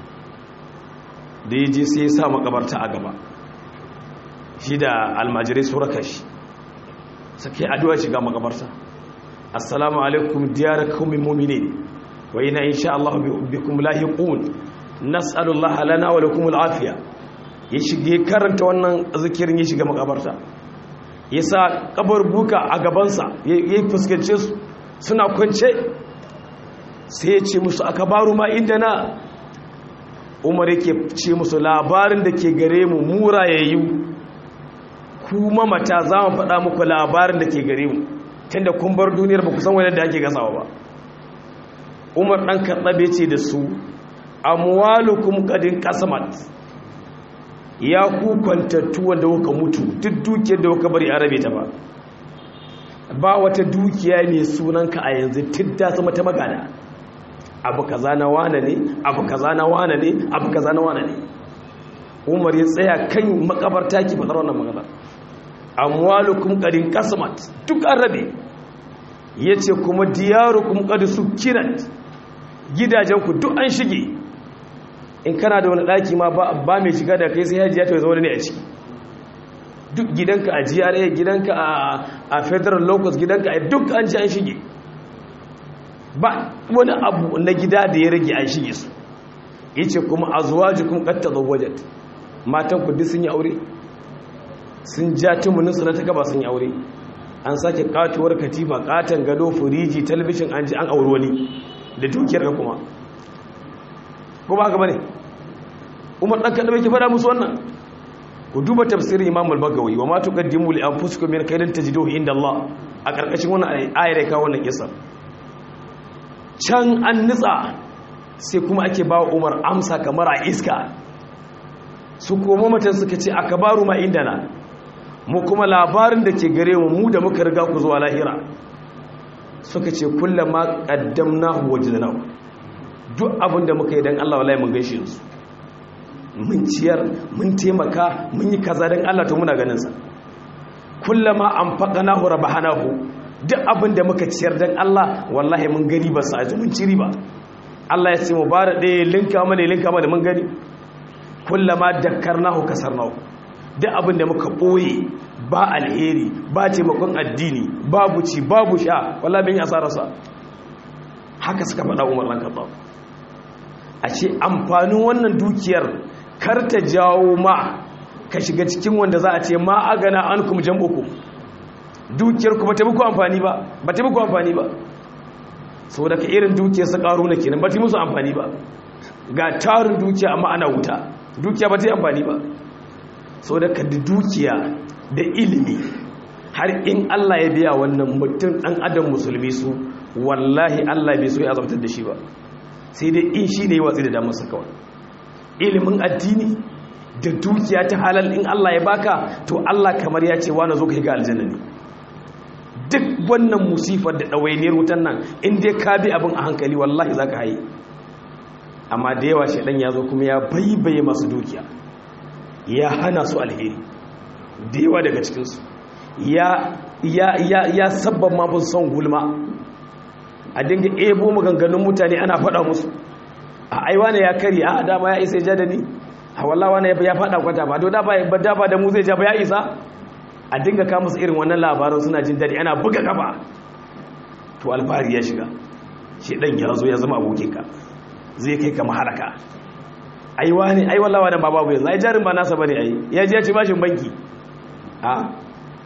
B: da ya je sai ya sa makabarta a gaba shi da almajirai su raka shi sake addu'a shiga makabarta assalamu alaikum diyar kaumin momine wa ina insha Allah bikum lahiqun nas'alullaha lana wa lakum al'afiya ya shige karanta wannan zikirin ya shiga makabarta ya sa kabar buka a gabansa ya fuskance su suna kwance sai ya ce musu aka baru ma inda na umar yake ce musu labarin da ke gare mu mura ya yi kuma mata za mu faɗa muku labarin da ke gare mu tunda kun bar duniyar ba ku san wani da ake gasawa ba umar ɗan karɗabe ce da su amwalukum qadin qasamat ya ku kwantattu wanda kuka mutu duk dukiyar da kuka bari arabe ta ba ba wata dukiya mai sunanka a yanzu tidda sama ta magana abu kaza na wane ne abu kaza na wane ne abu kaza na wane ne umar ya tsaya kan makabarta ki fadar wannan magana amwalukum qadin qasamat duk arabe yace kuma diyarukum qad sukinat gidajenku duk an shige in kana da wani ɗaki ma ba mai shiga da kai sai hajiya ta zama ne a ciki duk gidanka a GRA gidanka a federal locus gidanka a duk an ci an shige ba wani abu na gida da ya rage an shige su yace kuma azwajukum qad tazawwajat matan ku duk sun yi aure sun ja tumunin su na ta gaba sun yi aure an sake katuwar katifa katan gado firiji talabishin an ji an auri wani da dukiyar ka kuma ko ba haka bane umar dan kada ke fada musu wannan ku duba tafsirin imam al-bagawi wa ma tuqaddimu li anfusikum min khairin tajiduhu inda Allah a karkashin wannan ayar ka wannan kisa can an nitsa sai kuma ake ba umar amsa kamar a iska su koma matan suka ce aka baru ma inda na mu kuma labarin da ke gare mu mu da muka riga ku zuwa lahira suka ce kullum ma ƙaddamna wajidana duk abin da muka yi don Allah wallahi mun gaishe su mun ciyar mun taimaka mun yi kaza don Allah to muna ganin sa kullum ma an faɗana hu rabahanahu duk abin da muka ciyar don Allah wallahi mun gani ba sa mun ci riba Allah ya ce mu bara ɗaya linka mana linka mana mun gani kullum ma dakkarnahu kasarnahu duk abin da muka ɓoye ba alheri ba taimakon addini babu ci babu sha wala bin asararsa haka suka faɗa umar ɗan kaɓa a ce amfanin wannan dukiyar kar ta jawo ma ka shiga cikin wanda za a ce ma a gana an kuma jam'uku dukiyar ku ba ta muku amfani ba ba ta muku amfani ba sau da ka irin dukiyar su ƙaru na kenan ba ta musu amfani ba ga tarin dukiya amma ana wuta dukiya ba ta yi amfani ba sau da ka da dukiya da ilimi har in Allah ya biya wannan mutum ɗan adam musulmi su wallahi Allah bai so ya azabtar da shi ba sai dai in shi ne watsi da damarsa kawai ilimin addini da dukiya ta halal in Allah ya baka to Allah kamar ya ce wani zo ka ga aljanna ne duk wannan musifar da ɗawainiyar wutan nan in dai ka bi abin a hankali wallahi za ka haye amma da yawa shaidan ya zo kuma ya baibaye masu dukiya ya hana su alheri da yawa daga cikinsu ya sabban ma son gulma a dinga ebo maganganun mutane ana faɗa musu a aiwa ne ya kari a dama ya isa ja da ni a wallawa ne ya faɗa kwata ba to da ba da mu zai ja ba ya isa a dinga kama su irin wannan labarin suna jin daɗi ana buga kafa to alfahari ya shiga shi ɗan ya zo ya zama abokinka zai kai ka maharaka aiwa ne ai wallawa da babu yanzu ai jarin ba nasa bane ai ya je ya ci bashin banki a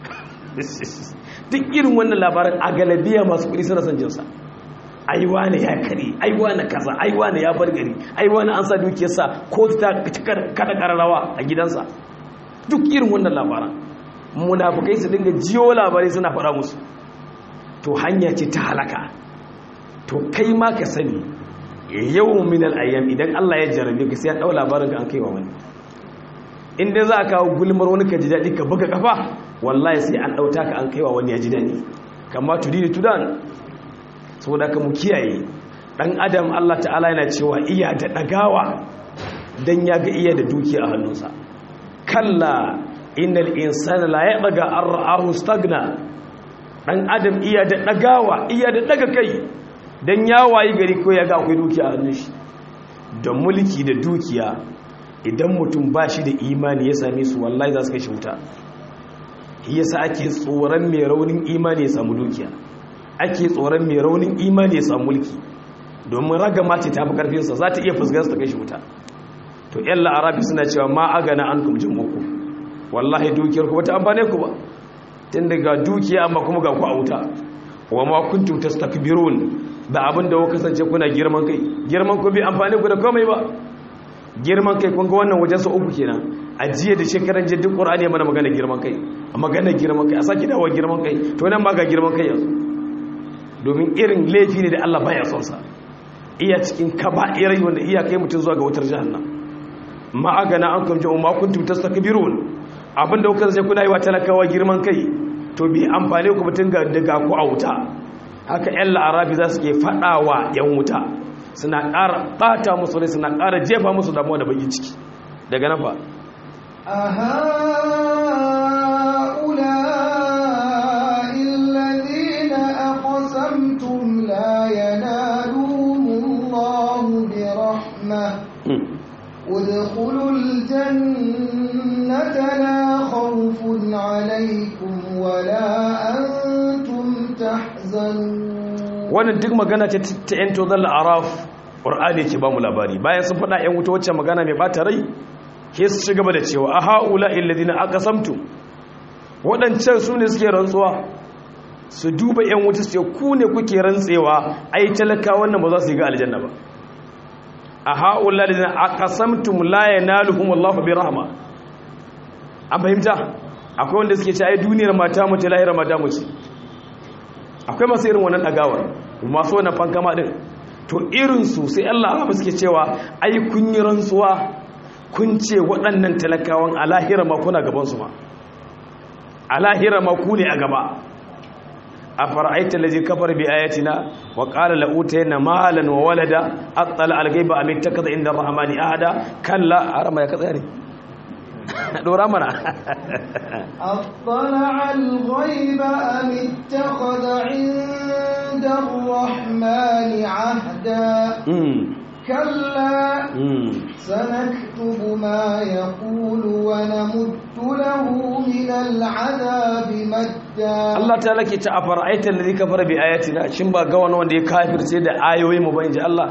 B: duk irin wannan labarin a galabiya masu kuɗi suna son jinsa aiwa ne ya kare aiwa na kaza aiwa ne ya bar gari aiwa na an sa dukiyarsa ko ta kada kararrawa a gidansa duk irin wannan labaran munafukai su dinga jiyo labarai suna faɗa musu to hanya ce ta halaka to kai ma ka sani yau minal ayyam idan Allah ya jarabe ka sai ya dau labarin ka an kaiwa wani inda za ka kawo gulmar wani ka ji daɗi ka buga kafa wallahi sai an ɗauta ka an kaiwa wani ya ji daɗi kama tudini tudan saboda ka mu kiyaye ɗan adam Allah ta'ala yana cewa iya da ɗagawa don ya ga iya da dukiya a hannunsa kalla innal insana la yaɗaga an ra'ahu stagna ɗan adam iya da ɗagawa iya da ɗaga kai don ya wayi gari ko ya ga akwai dukiya a hannun shi da mulki da dukiya idan mutum ba shi da imani ya same su wallahi za su kai shi wuta yasa ake tsoron mai raunin imani ya samu dukiya ake tsoron mai raunin imani ya samu mulki domin raga mace ta fi karfinsa za ta iya fusgarsa ta kai shi wuta to yan la'arabi suna cewa ma agana an kumjin muku wallahi dukiyar ku bata amfane ku ba tun daga dukiya amma kuma ga ku a wuta wa ma kuntum tastakbirun da abin da kuka kasance kuna girman kai girman ku bai amfane ku da komai ba girman kai kun ga wannan wajen sa uku kenan a jiya da shekaran jiya duk qur'ani ya mana magana girman kai a magana girman kai a saki dawo girman kai to nan ba ga girman kai yanzu domin irin laifi ne da Allah baya son sa iya cikin kaba'irai wanda iya kai mutum zuwa ga wutar jahannam ma agana an kun ja'u ma kuntum tastakbirun abinda kuka sai kuna yi wa talakawa girman kai to bi amfane ku mutun ga daga ku a wuta haka yan la'arabi za su ke fadawa yan wuta suna ƙara ɓata musu rai suna ƙara jefa musu damuwa da baki ciki daga nafa
A: أهؤلاء الذين أقسمتم لا ينالهم الله برحمة ادخلوا الجنة لا خوف عليكم ولا أنتم تحزنون
B: wannan duk magana ce ta yan tozon la'araf ƙur'ani ke ba mu labari bayan sun faɗa yan wuta wacce magana mai ɓata rai ke su ci gaba da cewa a ha'ula illadina aka samtu waɗancan su ne suke rantsuwa su duba yan wuta su ce ku ne kuke rantsewa ai talaka wannan ba za su yi ga aljanna ba a ha'ula illadina aka samtu la yanaluhum Allahu bi rahma an fahimta akwai wanda suke ce ai duniyar mata mu ce lahira mata mu ce akwai masu irin wannan ɗagawar masu wannan fankama ɗin to irinsu sai Allah ba suke cewa ai kun yi rantsuwa kun ce waɗannan talakawan a lahira ma kuna gabansu ma a lahira ma ku ne a gaba a fara'aita lazi kafar bi ayatina wa qala la utayna malan wa walada attala al-ghaiba am ittakaza inda ar-rahmani ahada kalla arama ya katsare dora mana
A: أطلع الغيب أم اتخذ عند الرحمن عهدا كلا سنكتب ما يقول ونمد له من العذاب مدا
B: Allah ta lake ta afara'aita alladhi kafara bi ayatina shin ba ga wani wanda ya kafirce da ayoyi mu ba inji Allah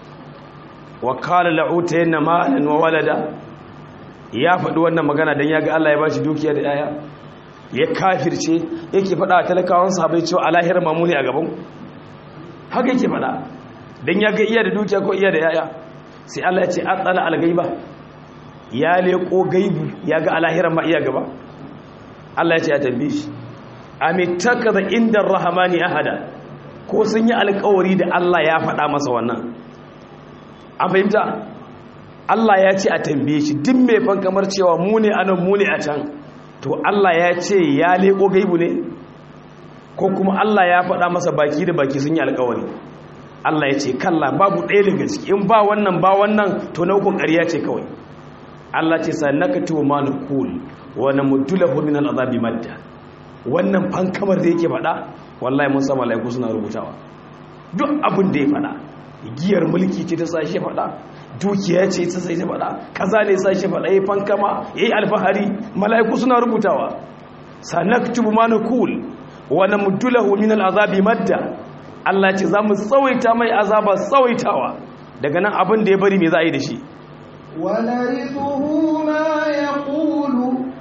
B: wa qala la'utayanna malan wa walada ya faɗi wannan magana dan yaga Allah ya bashi dukiya da yaya ya kafirce yake faɗa wa talakawan sahabbai cewa alahir mamuni a gaban haka yake faɗa dan yaga iya da dukiya ko iya da yaya sai Allah ya ce atsala al-ghaiba ya leko gaibu yaga alahiran ma iya gaba Allah ya ce ya tambaye shi amittakaza inda rahmani ahada ko sun yi alkawari da Allah ya faɗa masa wannan an fahimta Allah ya ce a tambaye shi duk mai fan kamar cewa mu ne anan mu ne a can to Allah ya ce ya leko gaibu ne ko kuma Allah ya faɗa masa baki da baki sun yi alkawari Allah ya ce kalla babu ɗaya daga ciki in ba wannan ba wannan to na hukun ƙarya ce kawai Allah ce sa nakatu ma naqul wa namuddulahu min al'azabi madda wannan fankamar da yake faɗa wallahi mun sa malaiku suna rubutawa duk abin da ya faɗa giyar mulki ce ta sashe faɗa dukiya ce ta sashe faɗa kaza ne sashe faɗa yayi fankama yayi alfahari malaiku suna rubutawa sanaktubu ma naqul wa namuddulahu min al'azabi madda Allah ce za mu tsawaita mai azaba tsawaitawa daga nan abin da ya bari me za a yi da shi
A: ونرثه ما يقول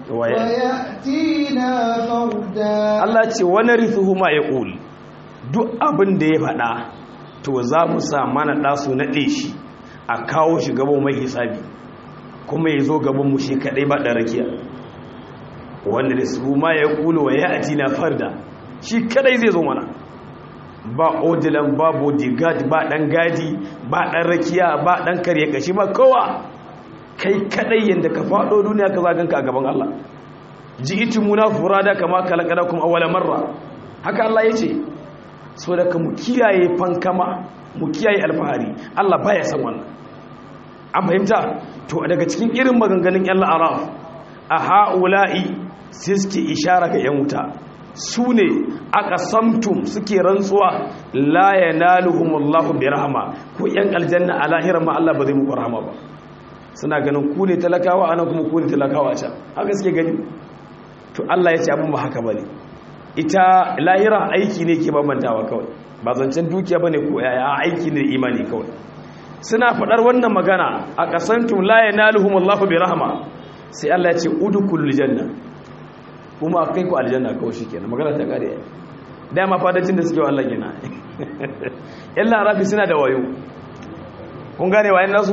A: ويأتينا فردا
B: Allah ce wani rithuhu ma ya ƙul duk abin da ya faɗa to za mu sa mana ɗasu naɗe shi a kawo shi gaban mai hisabi kuma ya zo gaban mu shi kaɗai ba ɗan rakiya wanda da su ma ya ƙulu wa ya ati na farda shi kaɗai zai zo mana ba odilan ba bodyguard ba ɗan gadi ba ɗan rakiya ba ɗan karye kashi ba kowa kai kaɗai yadda ka faɗo duniya ka zaganka a gaban Allah ji iti muna furada kama kalakada kuma awwala marra haka Allah ya ce so da mu kiyaye fankama mu kiyaye alfahari Allah baya san wannan an fahimta to daga cikin irin maganganun yan la'araf a ha'ula'i sai suke ishara ga yan wuta su ne aka samtum suke rantsuwa la yanaluhumullahu bi rahma ko yan aljanna a lahirar ma Allah ba zai muku rahama ba suna ganin ku ne talakawa anan kuma ku ne talakawa can haka suke gani to Allah ya ce abin ba haka bane ita lahira aiki ne ke bambantawa kawai ba zancen dukiya bane ko yaya aiki ne imani kawai suna fadar wannan magana a kasantum la yanaluhum Allahu bi rahma sai Allah ya ce udkhulul janna kuma kai ku aljanna kawai shikenan magana ta kare dama fadacin da suke wa Allah gina illa rafi suna da wayo kun gane wayan nasu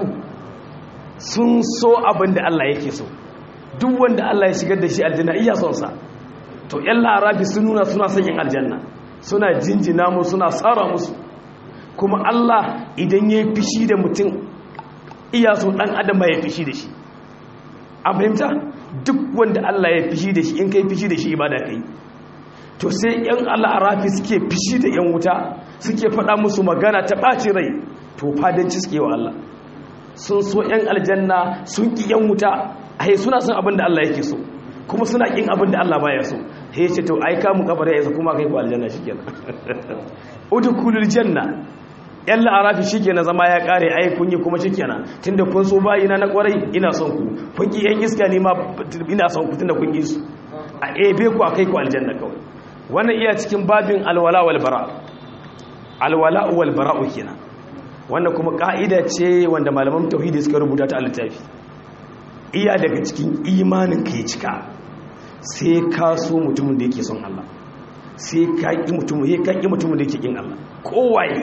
B: sun so abin da Allah yake so duk wanda Allah ya shigar da shi aljanna iya son sa to yan larabi sun nuna suna son yin aljanna suna jinjina mu suna tsara musu kuma Allah idan ya yi fishi da mutum iya so dan adam ya fishi da shi a fahimta duk wanda Allah ya fishi da shi in kai fishi da shi ibada kai to sai yan al'arafi suke fishi da yan wuta suke faɗa musu magana ta ɓaci rai to fadanci suke wa Allah sun so yan aljanna sun ƙi yan wuta ai suna son abin da Allah yake so kuma suna kin abin da Allah baya so sai ya ce to ai ka mu kabare ya kuma kai ku aljanna shikenan udkhulul janna yalla arafi shikenan zama ya kare ai kun yi kuma shikenan tunda kun so bayina na kwarai ina son ku kun ki yan iska ne ma ina son ku tunda kun yi su a ebe ku akai ku aljanna kawai wannan iya cikin babin alwala wal bara alwala wal bara kenan wannan kuma ka'ida ce wanda malaman tauhidi suka rubuta ta a littafi iya daga cikin imanin ka ya cika sai ka so mutumin da yake son Allah sai ka ƙi mutumin ya ka ƙi mutumin da yake ƙin Allah kowaye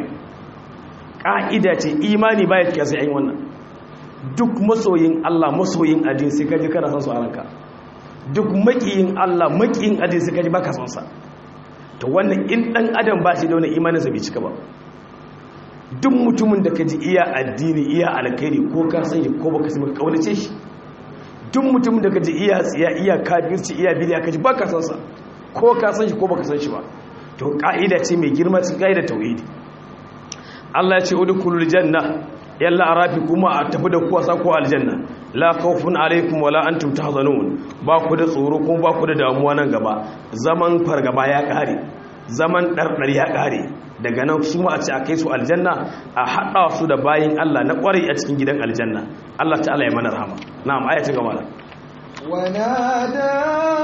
B: ƙa'ida ce imani baya cika sai an yi wannan duk masoyin Allah masoyin adin sai ka ji kana son su a ranka duk maƙiyin Allah maƙiyin adin sai ka ji baka son sa to wannan in ɗan adam ba shi da wani imaninsa bai cika ba duk mutumin da ka ji iya addini iya alkhairi ko ka san shi ko baka san ka kaunace shi duk mutumin da ka ji iya tsiya iya kafirci iya bidiya ka ji baka san sa ko ka san shi ko baka san shi ba to ka'ida ce mai girma cikin ka'ida tauhidi Allah ya ce udkhulul janna yalla arafi kuma a tafi da kuwa sako aljanna la khawfun alaikum wala antum tahzanun ba ku da tsoro kuma ba ku da damuwa nan gaba zaman fargaba ya kare zaman dardar ya kare daga nan su ma a ce a kai su aljanna a hada su da bayin Allah na kwarai a cikin gidan aljanna Allah ta'ala ya mana rahama na'am aya ta gaba
A: ونادى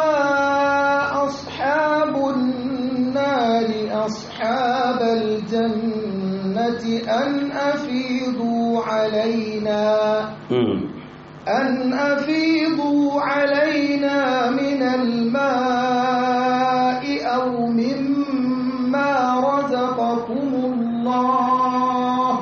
A: أصحاب النار أصحاب الجنة أن أفيضوا علينا أن أفيضوا علينا من الماء أو مما رزقكم الله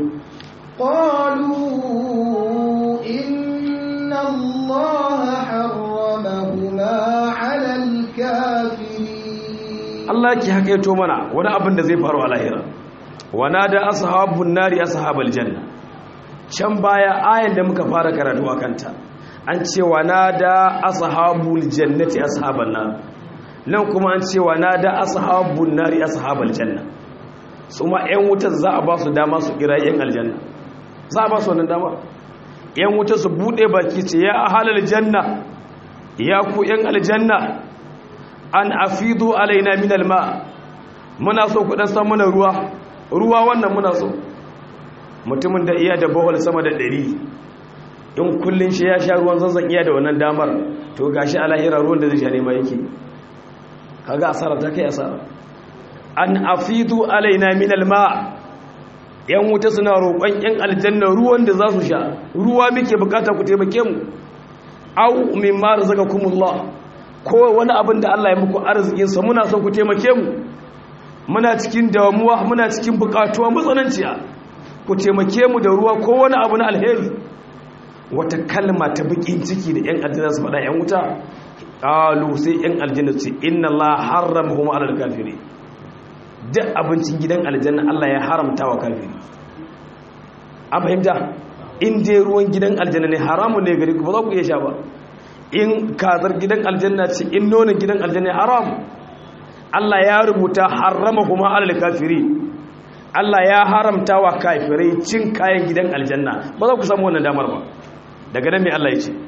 A: قالوا إن الله حرمهما على الكافرين
B: Allah ki hakaito mana wani abin da zai faru a lahira wana da ashabun nari ashabal janna can baya ayan da muka fara karatu a kanta an ce wana da ashabul jannati ashaban nar nan kuma an ce wana da ashabun nari ashabal janna su ma ƴan wutar za a ba su dama su kira ƴan aljanna za a ba su wannan dama ƴan wutar su bude baki ce ya ahalal janna ya ku ƴan aljanna an afidu alaina min alma muna so ku dan san mana ruwa ruwa wannan muna so mutumin da iya da bohol sama da 100 in kullun shi ya sha ruwan zanzan iya da wannan damar to gashi a lahira ruwan da zai sha ne ma yake kaga asara ta kai asara an afidu alaina min alma yan wuta suna roƙon yan aljanna ruwan da za su sha ruwa muke bukata ku taimake mu au mimma razaqakumullah ko wani abin da Allah ya muku arzikinsa muna son ku taimake mu muna cikin damuwa muna cikin bukatuwa matsananciya ku taimake mu da ruwa ko wani abu na alheri wata kalma ta bakin ciki da yan aljanna su faɗa yan wuta qalu sai yan aljanna ce inna Allah harramahum ala al-kafirin duk abincin gidan aljanna Allah ya haramta wa kafiri an fahimta in dai ruwan gidan aljanna ne haramun ne gari ku ba za ku iya sha ba in kazar gidan aljanna ce in nonin gidan aljanna haram Allah ya rubuta harrama kuma alal kafiri Allah ya haramta wa kafirai cin kayan gidan aljanna ba za ku samu wannan damar ba daga nan mai Allah ya ce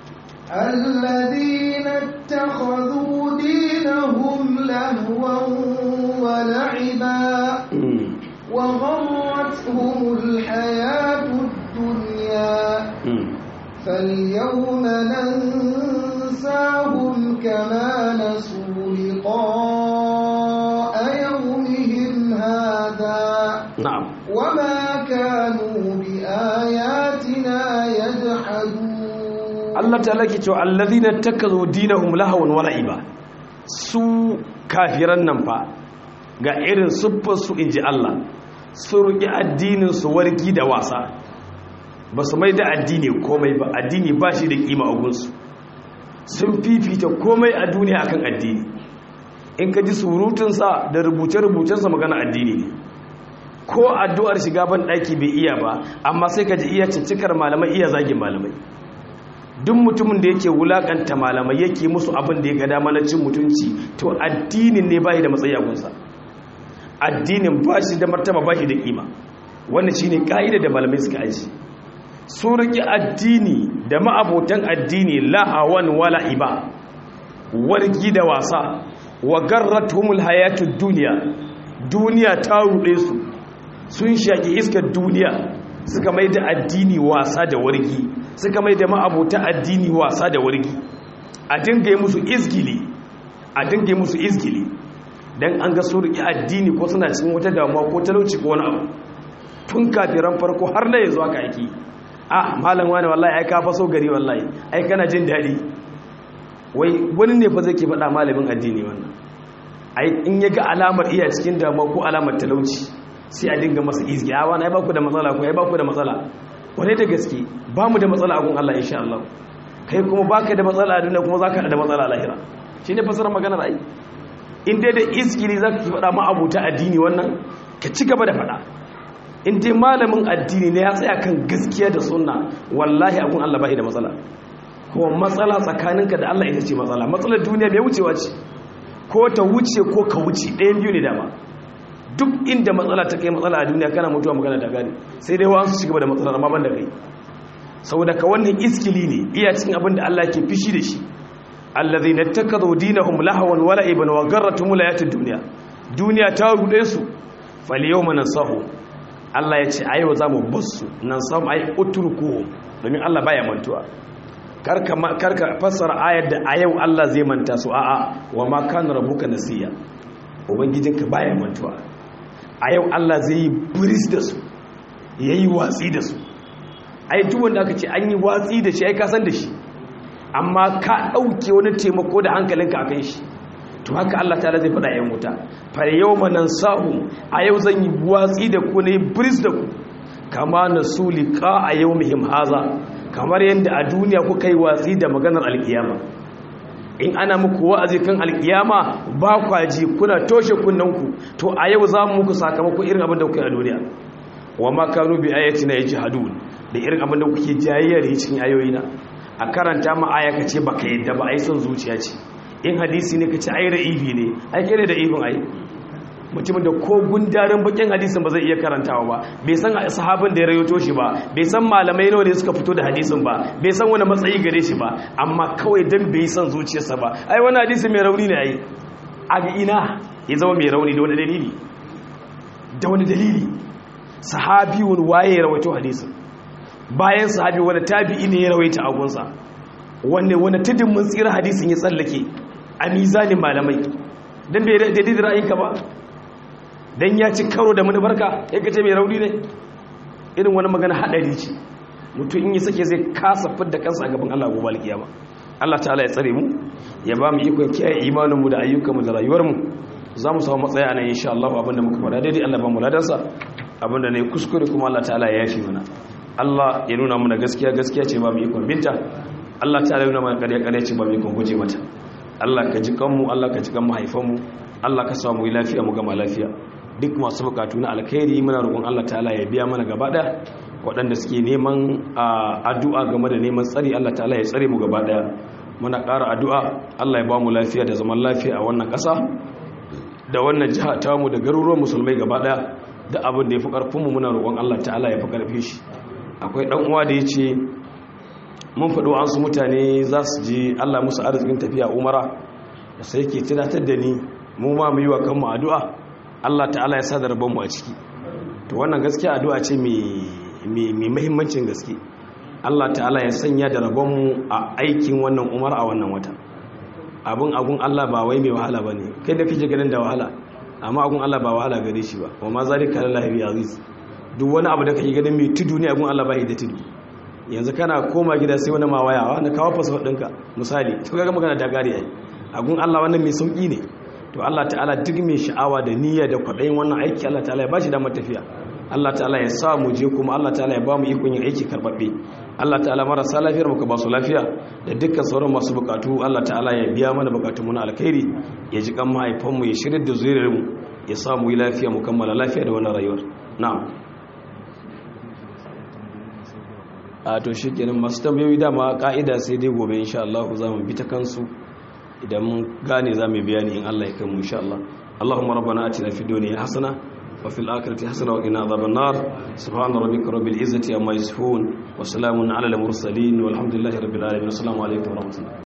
A: الذين اتخذوا دينهم لهوا ولعبا وغرتهم الحياة الدنيا فاليوم ننساهم كما نسوا لقاء يومهم هذا
B: na'am
A: وما كانوا بآياتنا يجحدون
B: Allah ta lake cewa allazina takazu dinahum lahawan wa la'iba su kafiran nan fa ga irin siffar su inji Allah su ruki addinin su wargi da wasa ba su mai da addini komai ba addini ba shi da kima a gunsu sun fifita komai a duniya akan addini in ka ji surutunsa da rubuce-rubucensa magana addini ne ko addu'ar shiga ban ɗaki bai iya ba amma sai ka ji iya ciccikar malamai iya zagin malamai duk mutumin da yake wulakanta malamai yake musu abin da ya ga dama na cin mutunci to addinin ne ba shi da matsayi a gunsa addinin ba shi da martaba ba shi da kima wannan shine ka'ida da malamai suka aji su riƙe addini da ma'abotan addini lahawan wala iba wargi da wasa wa garratumul hayatud duniya duniya ta ruɗe su sun shaki iskar duniya suka mai da addini wasa da wargi suka mai da ma'abota addini wasa da wargi a dinga musu izgili a dinga musu izgili dan an ga su riƙe addini ko suna cikin wata damuwa ko talauci ko wani abu tun kafiran farko har na yanzu aka aiki ah malam wani wallahi ai ka faso gari wallahi ai kana jin daɗi wai wani ne fa zai ke faɗa malamin addini wannan ai in ya ga alamar iya cikin damuwa ko alamar talauci sai a dinga masa izgi a wani ai baku da matsala ko ai baku da matsala wani da gaske ba mu da matsala a gun Allah insha Allah kai kuma baka da matsala a duniya kuma zaka da matsala a lahira shine fasarar maganar ai in dai da izgili zaka ki faɗa ma abuta addini wannan ka ci gaba da faɗa in dai malamin addini ne ya tsaya kan gaskiya da sunna wallahi abun Allah bai da matsala kuma matsala tsakaninka da Allah ita ce matsala matsalar duniya bai wucewa ce ko ta wuce ko ka wuce ɗayan biyu ne dama duk inda matsala ta kai matsala a duniya kana mutuwa magana da gani sai dai wasu ci gaba da matsalar amma ban da kai saboda ka wannan iskili ne iya cikin abin da Allah ke fishi da shi allazi na takadu dinahum lahawan wala ibn wa garratum layatid dunya duniya ta rude su fal yawma nasahu Allah ya ce ayo zamu basu nan sam ay utruku domin Allah baya mantuwa karka karka fassara ayar da a yau Allah zai manta su a'a wa ma kana rabbuka nasiya ubangijinka baya mantuwa a yau Allah zai yi buris da su yayi watsi da su ai duk wanda aka ce an yi watsi da shi ai ka san da shi amma ka ɗauke wani taimako da hankalinka a kan shi to haka Allah ta zai faɗa yan wuta fa yau manan sahu a yau zan yi watsi da ku ne bris da ku kama na su liƙa a yau muhim haza kamar yadda a duniya kuka yi watsi da maganar alkiyama in ana muku wa'azi kan alkiyama ba kwaji kuna toshe kunnanku to a yau za mu muku sakamako irin abin da kuka yi a duniya wa ma kanu bi ayatina yajhadun da irin abin da kuke jayayyar cikin ayoyina a karanta ma aya kace baka yadda ba ai son zuciya ce in hadisi ne kace ai ra'ibi ne ai kire da ibin ai mutumin da ko gundarin bakin hadisin ba zai iya karantawa ba bai san sahabin da ya rayoto shi ba bai san malamai nawa ne suka fito da hadisin ba bai san wani matsayi gare shi ba amma kawai dan bai san zuciyarsa ba ai wani hadisi mai rauni ne ai a ina ya zama mai rauni da wani dalili da wani dalili sahabiyun waye ya rawaito hadisin bayan sahabi wani tabi'i ne ya rawaita agunsa wanne wani tudun mun tsira hadisin ya tsallake a mizanin malamai don bai daidai da ra'ayinka ba don ya ci karo da manufarka ya kace mai rauni ne irin wani magana haɗari ce mutum in yi sake zai kasa fidda kansa a gaban Allah gobe alkiyama Allah ta'ala ya tsare mu ya ba mu ikon kiyaye imaninmu da ayyukanmu da rayuwarmu za mu samu matsaya a nan insha Allah abinda muka faɗa daidai Allah ba mu ladansa abinda ne kuskure kuma Allah ta'ala ya yafi mana Allah ya nuna mana gaskiya gaskiya ce ba mu ikon binta Allah ta nuna mana ƙarya ƙarya ce ba mu ikon guje mata Allah ka ji kanmu Allah ka ji kan mahaifanmu Allah ka samu yi lafiya mu gama lafiya duk masu bukatu na alkhairi muna roƙon Allah ta'ala ya biya mana gaba ɗaya waɗanda suke neman addu'a game da neman tsari Allah ta'ala ya tsare mu gaba ɗaya muna ƙara addu'a Allah ya ba mu lafiya da zaman lafiya a wannan ƙasa da wannan jiha tamu da garuruwan musulmai gaba ɗaya da abin da ya fi ƙarfinmu muna roƙon Allah ta'ala ya fi ƙarfi shi akwai ɗan uwa da ya ce mun faɗo an su mutane za su je allah musu arzikin tafiya umara da sai ke tunatar da ni mu ma mu yi wa kanmu addu'a allah ta'ala ya sa da rabonmu a ciki to wannan gaskiya addu'a ce mai mahimmancin gaske allah ta'ala ya sanya da rabonmu a aikin wannan umara a wannan wata abin agun allah ba wai mai wahala ba ne kai da kake ganin da wahala amma agun allah ba wahala gare shi ba wa ma zalika lillahi bi aziz duk wani abu da kake ganin mai tudu ne abun Allah bai da tudu yanzu kana koma gida sai wani mawaya wanda kawo fasfot ɗinka misali to kaga magana da gari ai agun Allah wannan mai sauki ne to Allah ta'ala duk mai sha'awa da niyya da kwaɗayin wannan aiki Allah ta'ala ya bashi damar tafiya Allah ta'ala ya sa mu je kuma Allah ta'ala ya ba mu ikon yin aiki karɓaɓɓe Allah ta'ala marasa lafiyar muka ba su lafiya da dukkan sauran masu bukatu Allah ta'ala ya biya mana bukatun mu na alkhairi ya ji kan mahaifanmu ya shirya da zuriyar mu ya sa mu yi lafiya mu kammala lafiya da wannan rayuwar na'am a to shi kenan masu tambayoyi dama ka'ida sai dai gobe insha Allah za mu bi ta kansu idan mun gane za mu bayani in Allah ya kai mu insha Allah Allahumma rabbana atina fid dunya hasana wa fil akhirati hasana wa qina adhaban nar subhana rabbika rabbil izzati amma yasifun wa salamun ala al mursalin walhamdulillahi rabbil alamin assalamu alaikum wa rahmatullahi